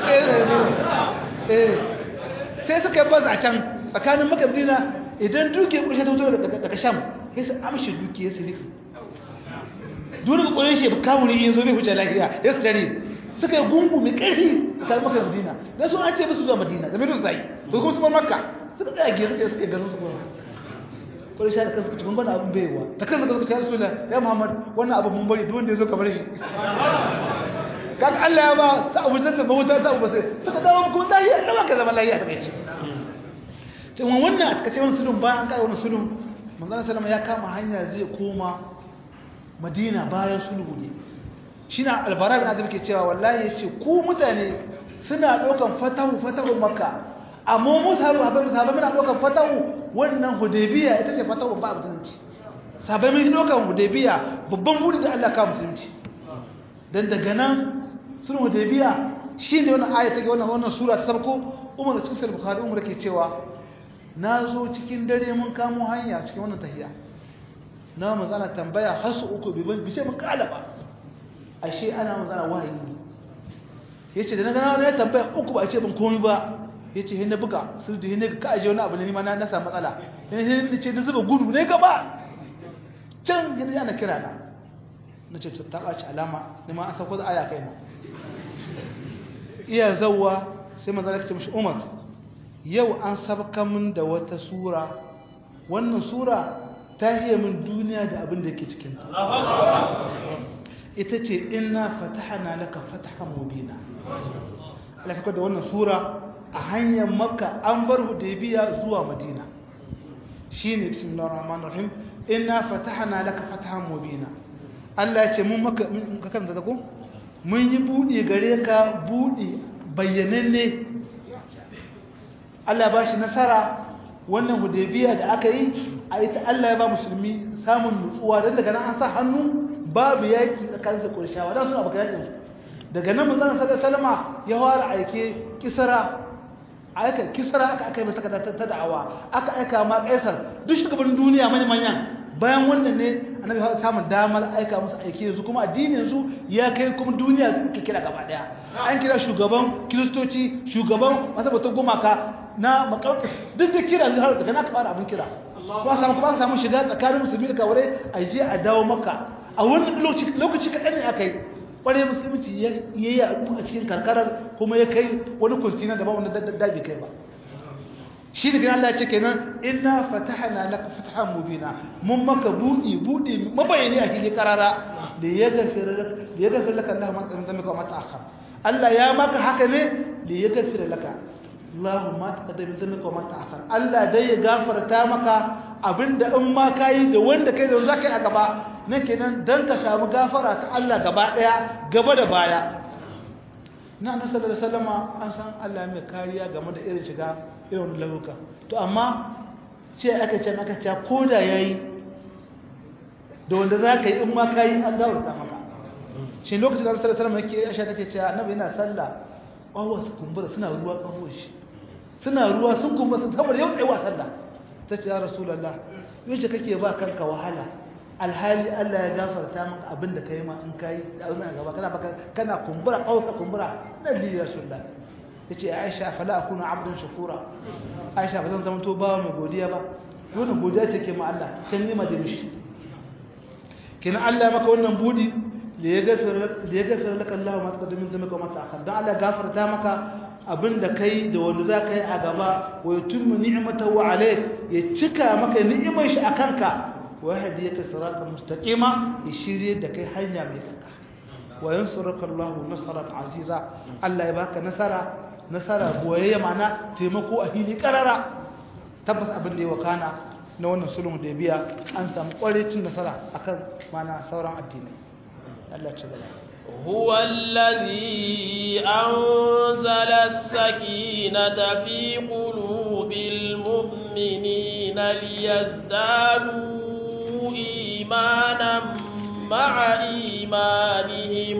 eh sai suka yi bas a can tsakanin Makka da Madina idan duke kurshe ta fito daga Sham sai su amshi duke ya siliki dole ga ƙwarin shi kamun yin zo bai huce lafiya ya su tare suka yi gungu mai ƙarfi a tsarin maka da madina na sun an ce musu zuwa madina da mai zai to kuma su bar makka suka tsaya ge suka suka yi ganin su kuma ƙwarin shi da kansu suka cikin abin baiwa ta kansu suka ce rasulullah ya muhammad wannan abu mun bari duk wanda ya zo kamar shi kaga Allah ya ba sa abu zan da mawuta sa abu sai suka dawo kuma dai ya dawo ka zama lafiya ta kai to wannan a takace wannan sulun bayan an kai wannan sulun manzon sallama ya kama hanya zai koma madina bayan sulhu ne shi na albara bin azim ke cewa wallahi ya ce ku mutane suna ɗaukan fatahu fatahu makka amma mu sahabu haɓar sahabu muna ɗaukan fatahu wannan hudaybiya ita ce fatahu ba musulunci sahabai mun ɗaukan hudaybiya babban buri da Allah ka musulunci dan daga nan sun hudaybiya shi ne wannan aya take wannan wannan sura ta sarko umar cikin sahih bukhari umar ke cewa na zo cikin dare mun kamo hanya cikin wannan tahiya na mazana tambaya har su uku bibin bishe mun kala ba ashe ana mazana wahayi ne yace da na gana wani tambaya uku ba a ce ban komai ba yace hin na buga su da hin ka aje wani abu ne ma na samu matsala hin hin ce na zuba gudu ne gaba can hin ana kira na nace to ta ɓaci alama ne ma an sauko da aya kai na iya zawwa sai manzo ya ce mishi Umar yau an sabka min da wata sura wannan sura ta hiya min duniya da abin da ke cikinta ita ce ina fatahana laka fatahan mubina Allah da wannan sura a hanyar makka an bar hudaybiya zuwa madina shine bismillahir rahmanir rahim inna fatahana laka fatahan mubina Allah ya ce mun maka ka karanta da ko mun yi budi gare ka budi bayyananne Allah ba shi nasara wannan hudaybiya da aka yi a ita Allah ya ba musulmi samun nutsuwa don daga nan an sa hannu babu yaki tsakanin da ƙurshawa don suna baka yakin su daga nan mun zana sadar salama ya fara aike kisara aika kisara aka aka yi masa ta da'awa aka aika ma kaisar duk shugaban duniya manya manyan bayan wannan ne annabi ya samu damar aika musu aike yanzu kuma addinin yanzu ya kai kuma duniya suka kira gaba daya an kira shugaban kiristoci shugaban masabatan gumaka na makauki duk da kira har daga na fara abin kira ba samu ba samu shiga tsakanin musulmi da kawure a je a dawo maka a wani lokaci lokaci kaɗan ne aka yi ƙwarai musulunci ya yi a cikin karkarar kuma ya kai wani kwantina da ba wani daddabi kai ba shi da gina Allah ya ce kenan inna fatahna laka fatahan mubina mun maka budi budi mabayani a hili karara da ya gafira laka da ya gafira laka Allah man tsamin zamika wa mata akhar Allah ya maka haka ne da ya gafira laka Allah ma taqaddam zamika wa mata akhar Allah dai ya gafarta maka abinda in ma kai da wanda kai da wanda kai a gaba na kenan dan ka samu gafara ta Allah gaba daya gaba da baya na annabi sallallahu alaihi wasallam an san Allah mai kariya game da irin shiga irin lauka to amma ce aka ce aka ce koda yayi da wanda zaka yi in ma kai an gawarta maka shi lokacin da annabi sallallahu alaihi wasallam yake Aisha take cewa annabi yana sallah kawo su kumbura suna ruwa kawo shi suna ruwa sun kumbura sun saboda yau tsaye wa sallah tace ya rasulullah yace kake ba kanka wahala alhali Allah ya gafarta maka abin da kai ma in kai a wannan gaba kana baka kana kumbura kausa kumbura nabi rasulullah yace Aisha fala akuna abdan shakura Aisha ba zan zama to bawa mai godiya ba wannan godiya take ma Allah kan nima da mishi kina Allah maka wannan budi da ya gafara da ya gafara laka Allah ma taqaddama min dhanbika wa ma ta'akhkhar dan Allah gafarta maka abinda kai da wanda za ka yi a gaba wa yutimmu ni'matahu alayk ya cika maka ni'imar shi akan ka ويهديك صراطا مستقيما يشير da kai hanya mai tsaka wa yansuruka Allahu nasran aziza Allah ya baka nasara nasara boyayya mana taimako a hili karara tabbas abin da ya wakana na wannan sulhun da biya an samu cin nasara akan mana sauran addinai Allah ci gaba هو الذي أنزل السكينة في قلوب المؤمنين ليزدادوا إيمانا مع إيمانهم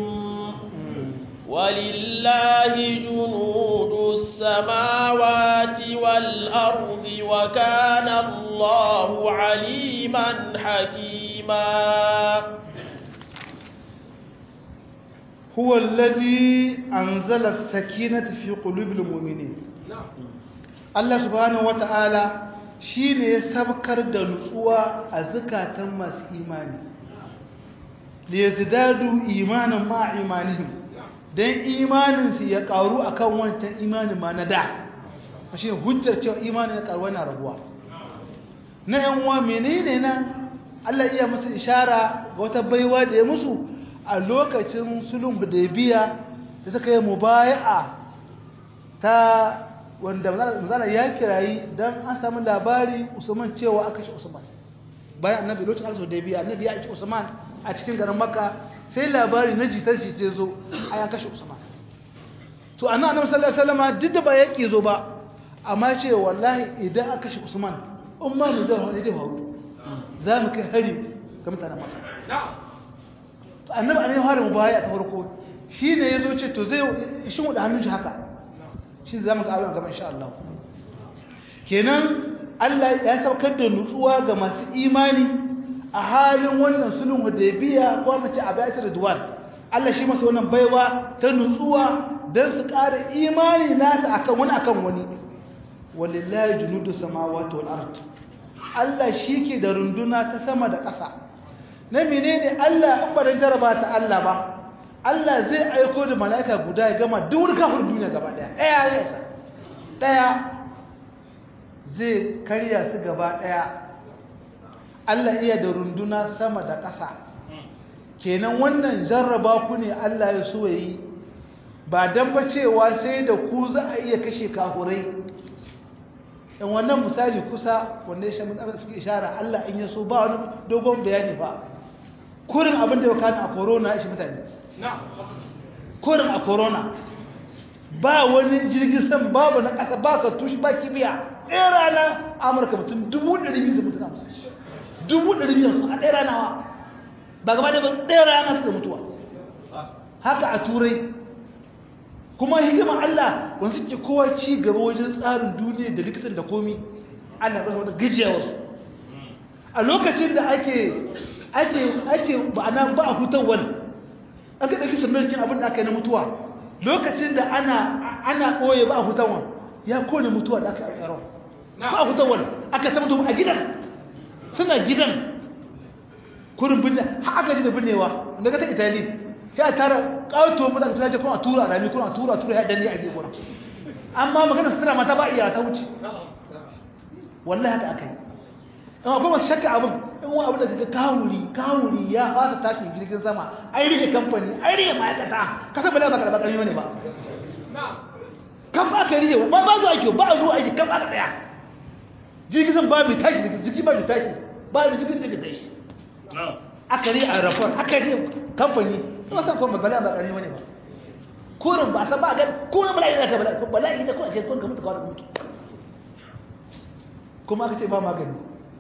ولله جنود السماوات والأرض وكان الله عليما حكيما هو الذي أنزل السكينة في قلوب المؤمنين الله سبحانه وتعالى shine ya sabkar da nutsuwa a zakatan masu imani da ya zidadu imanin ma imanihim don imaninsu ya karu akan wancan imanin ma na da shi ne hujjar cewa imanin ya karu na rabuwa na yanwa menene nan Allah iya musu ishara ga wata baiwa da ya musu a lokacin sulhun biya da suka yi mubaya'a ta wanda manzana ya kirayi don an samu labari usman cewa aka shi usman bayan annabi lokacin aka biya annabi ya ci usman a cikin garin makka sai labari na jitar jitar zo a ya kashe usman to annabi annabi sallallahu alaihi wasallam duk da ba ya zo ba amma ce wallahi idan aka kashe usman umma mu da wani zai faru za mu kai hari ga mutanen makka annabi an yi harin baya ta farko shi ne ya zo ce to zai shi da hannun shi haka shi za mu ga abin gaba insha Allah kenan Allah ya saukar da nutsuwa ga masu imani a halin wannan sulhun hudaybiya ko mace a bayatar ridwan Allah shi masa wannan baiwa ta nutsuwa dan su ƙara imani nasa akan wani akan wani walillahi junudu samawati wal ard Allah shi ke da runduna ta sama da ƙasa na menene Allah in ba dan jaraba ta Allah ba Allah zai aiko da mala'ika guda ya gama duk wani kafir duniya gaba daya daya ya isa daya zai karya su gaba daya Allah iya da runduna sama da ƙasa kenan wannan jarraba ku ne Allah ya so yi ba dan ba cewa sai da ku za a iya kashe kafurai in wannan misali kusa wanda ya shamin abin suke ishara Allah in ya so ba wani dogon bayani ba kurin abin da ya kana a corona ya shi mutane kurin a corona ba wani jirgin san babu na ƙasa ba ka tushi ba kibiya ɗaya rana amurka mutum dubu ɗari biyu mutu na musu dubu ɗari biyu a ɗaya rana wa ba gaba da ɗaya rana suka mutuwa haka a turai kuma hikimar Allah wanda suke kowa ci gaba wajen tsarin duniya da likitan da komi Allah ba wata gajiya wasu a lokacin da ake ake ake ba ana ba a hutar wani an ka ɗauki samarcin abin da aka yi na mutuwa lokacin da ana ana ɓoye ba a hutar wani ya kone mutuwa da aka yi tsaron ba a hutar wani aka ta mutu a gidan suna gidan kurin binne har aka ji da binnewa daga ta itali sai a tara ƙato mu daga tunaje kuma a tura rami kuma a tura tura ya danne a gefe wurin amma magana sutura mata ba iya ta wuce wallahi haka aka yi amma kuma shakka abin in wani abu da kaga kawuri kawuri ya fasa tashin jirgin sama ai rike kamfani ai rike ma'aikata ka san bala ba ka da bakari bane ba kan ba ka rike ba ba zuwa ake ba zuwa aiki kan aka tsaya jirgin sama ba mai tashi jirgi ba mai tashi ba mai jirgin da tashi aka rike a rafar aka rike kamfani kuma san kuma bala ba karni wani ba kurin ba san ba ga ko na bala'i da ka bala'i ko bala'i da ko a ce kun ka mutu kawai ka mutu kuma aka ce ba magani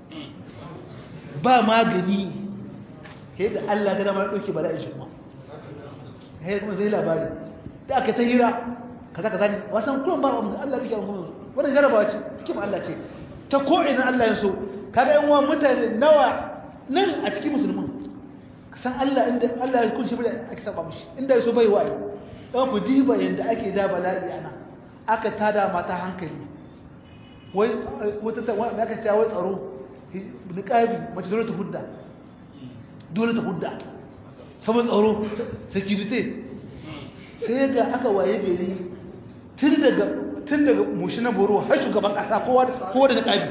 ba magani sai da Allah ga dama dauke bala'i shi kuma sai kuma sai labari da aka ta hira kaza kaza ne wasan kurin ba Allah yake kuma wannan jarabawa ce kima Allah ce ta ko ina Allah ya so kaga yan uwan mutane nawa nan a cikin musulmin san Allah inda Allah ya kunshi bada ake saba mushi inda yaso bai waye dan ku diba yanda ake da bala'i ana aka tada mata hankali wai wata ta wai aka ce wai tsaro niqabi mace dole ta hudda dole ta hudda saboda tsaro security sai ga aka waye gari tun daga tun daga mushi na boro har shugaban kasa kowa kowa da niqabi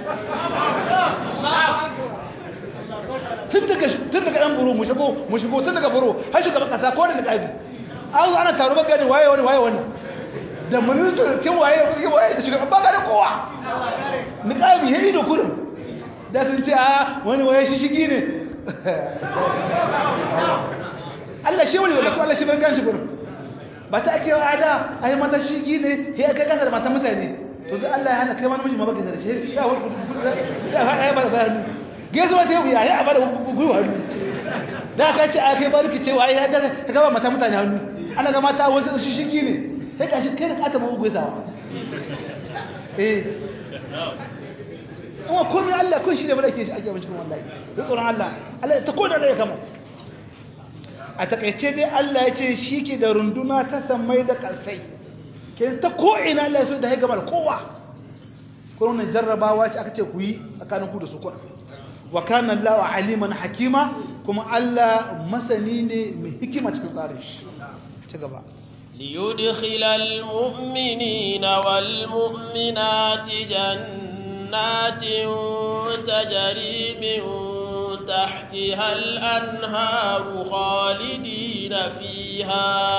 tun daga tun daga dan buru mu shigo mu shigo tun daga buru har shugaban kasa ko da niqabi an zo ana taro baka ne waye wani waye wani da ministan kin waye kin waye da shugaban ba da kowa ni kami yayi da kurin da sun ce a wani waye shi shigi ne Allah shi wani wala Allah shi barkan shi kurin ba ta ake wa ada ai mata shigi ne sai kai kasa da mata mutane to sai Allah ya hana kai wani miji ma baka da shi ya ya ya ba da hannu gesu ba ta yi ya ya ba da gwiwa hannu da ka ce a kai barki cewa ya ga ka gaba mata mutane hannu ana ga mata wasu shi shigi ne sai ka shi kai da kata mabu gwesawa eh kuma komai Allah kun shi ne bada ke shi ake mashi kuma wallahi da tsoron Allah Allah ta koda da ya kama a takaice dai Allah ya ce shi ke da runduna ta sammai da kalsai ke ta ko'ina Allah ya so da ya gama da kowa kuma jarrabawa ce aka ce ku yi tsakanin ku da su kuwa wa kana Allah aliman hakima kuma Allah masani ne mai hikima cikin tsarin shi ci gaba ليدخل المؤمنين والمؤمنات جنات تجري من تحتها الأنهار خالدين فيها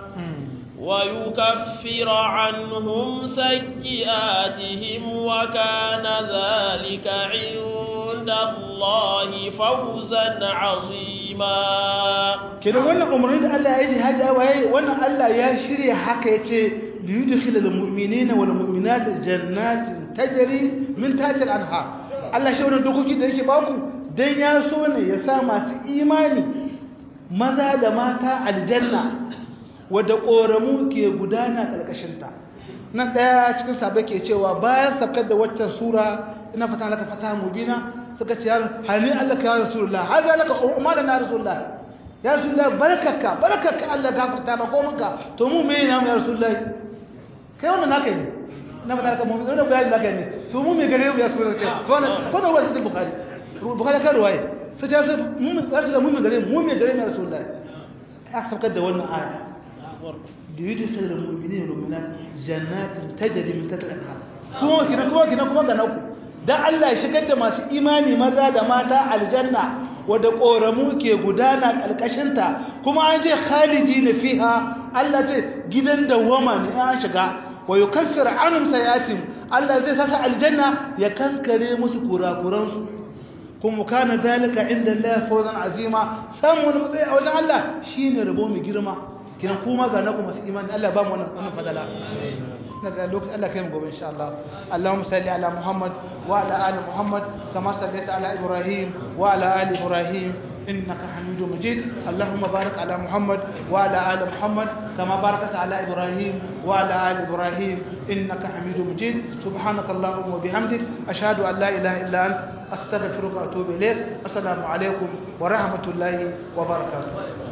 ويكفر عنهم سيئاتهم وكان ذلك عند الله فوزا عظيما kenan wannan umarni da Allah ya yi hada waye wannan Allah ya shirya haka yace li yudkhil al mu'minina wal mu'minat jannatin tajri min tahtiha al anhar Allah shi wannan dokoki da yake baku dan ya so ne ya sa masu imani maza da mata aljanna wadda koramu ke gudana kalkashin ta nan daya cikin sabai ke cewa bayan sabkar da waccan sura ina fata laka fata mubina suka ce hani Allah ka ya rasulullah hada laka umma na rasulullah ya rasulullah barkaka barkaka Allah gafarta ba komanka to mu me namu ya rasulullah kai wannan naka ne na fata laka mu'min wannan bayani naka ne to mu me gare mu ya rasulullah kai ko na ko na wani bukhari bukhari ka ruwaye sai ta sai mu me rasulullah mu me gare mu me gare mu ya rasulullah ya sabkar da wannan aya da yudkhil al-mu'minina wal mu'minat jannatin tajri min tahtiha al-anhar kuma kina kuma kina kuma ga naku dan Allah ya shigar da masu imani maza da mata aljanna wadda ƙoramu ke gudana ƙarƙashinta kuma an je khalidi na fiha Allah ce gidan dawwama ne an shiga wa yi kafir anun sayatin Allah zai saka aljanna ya kankare musu kurakuransu kuma kana zalika inda Allah fawzan azima samu wani matsayi a wajen Allah shine rabo mai girma kiran kuma ga naku masu imani Allah ba mu wannan fadala daga lokacin Allah kai mu gobe insha Allah Allahumma salli ala Muhammad wa ala ali Muhammad kama sallaita ala Ibrahim wa ala ali Ibrahim innaka Hamidum Majid Allahumma barik ala Muhammad wa ala ali Muhammad kama barakta ala Ibrahim wa ala ali Ibrahim innaka Hamidum Majid subhanaka Allahumma wa bihamdik ashhadu an la ilaha illa anta astaghfiruka wa atubu ilayk assalamu alaikum wa rahmatullahi wa barakatuh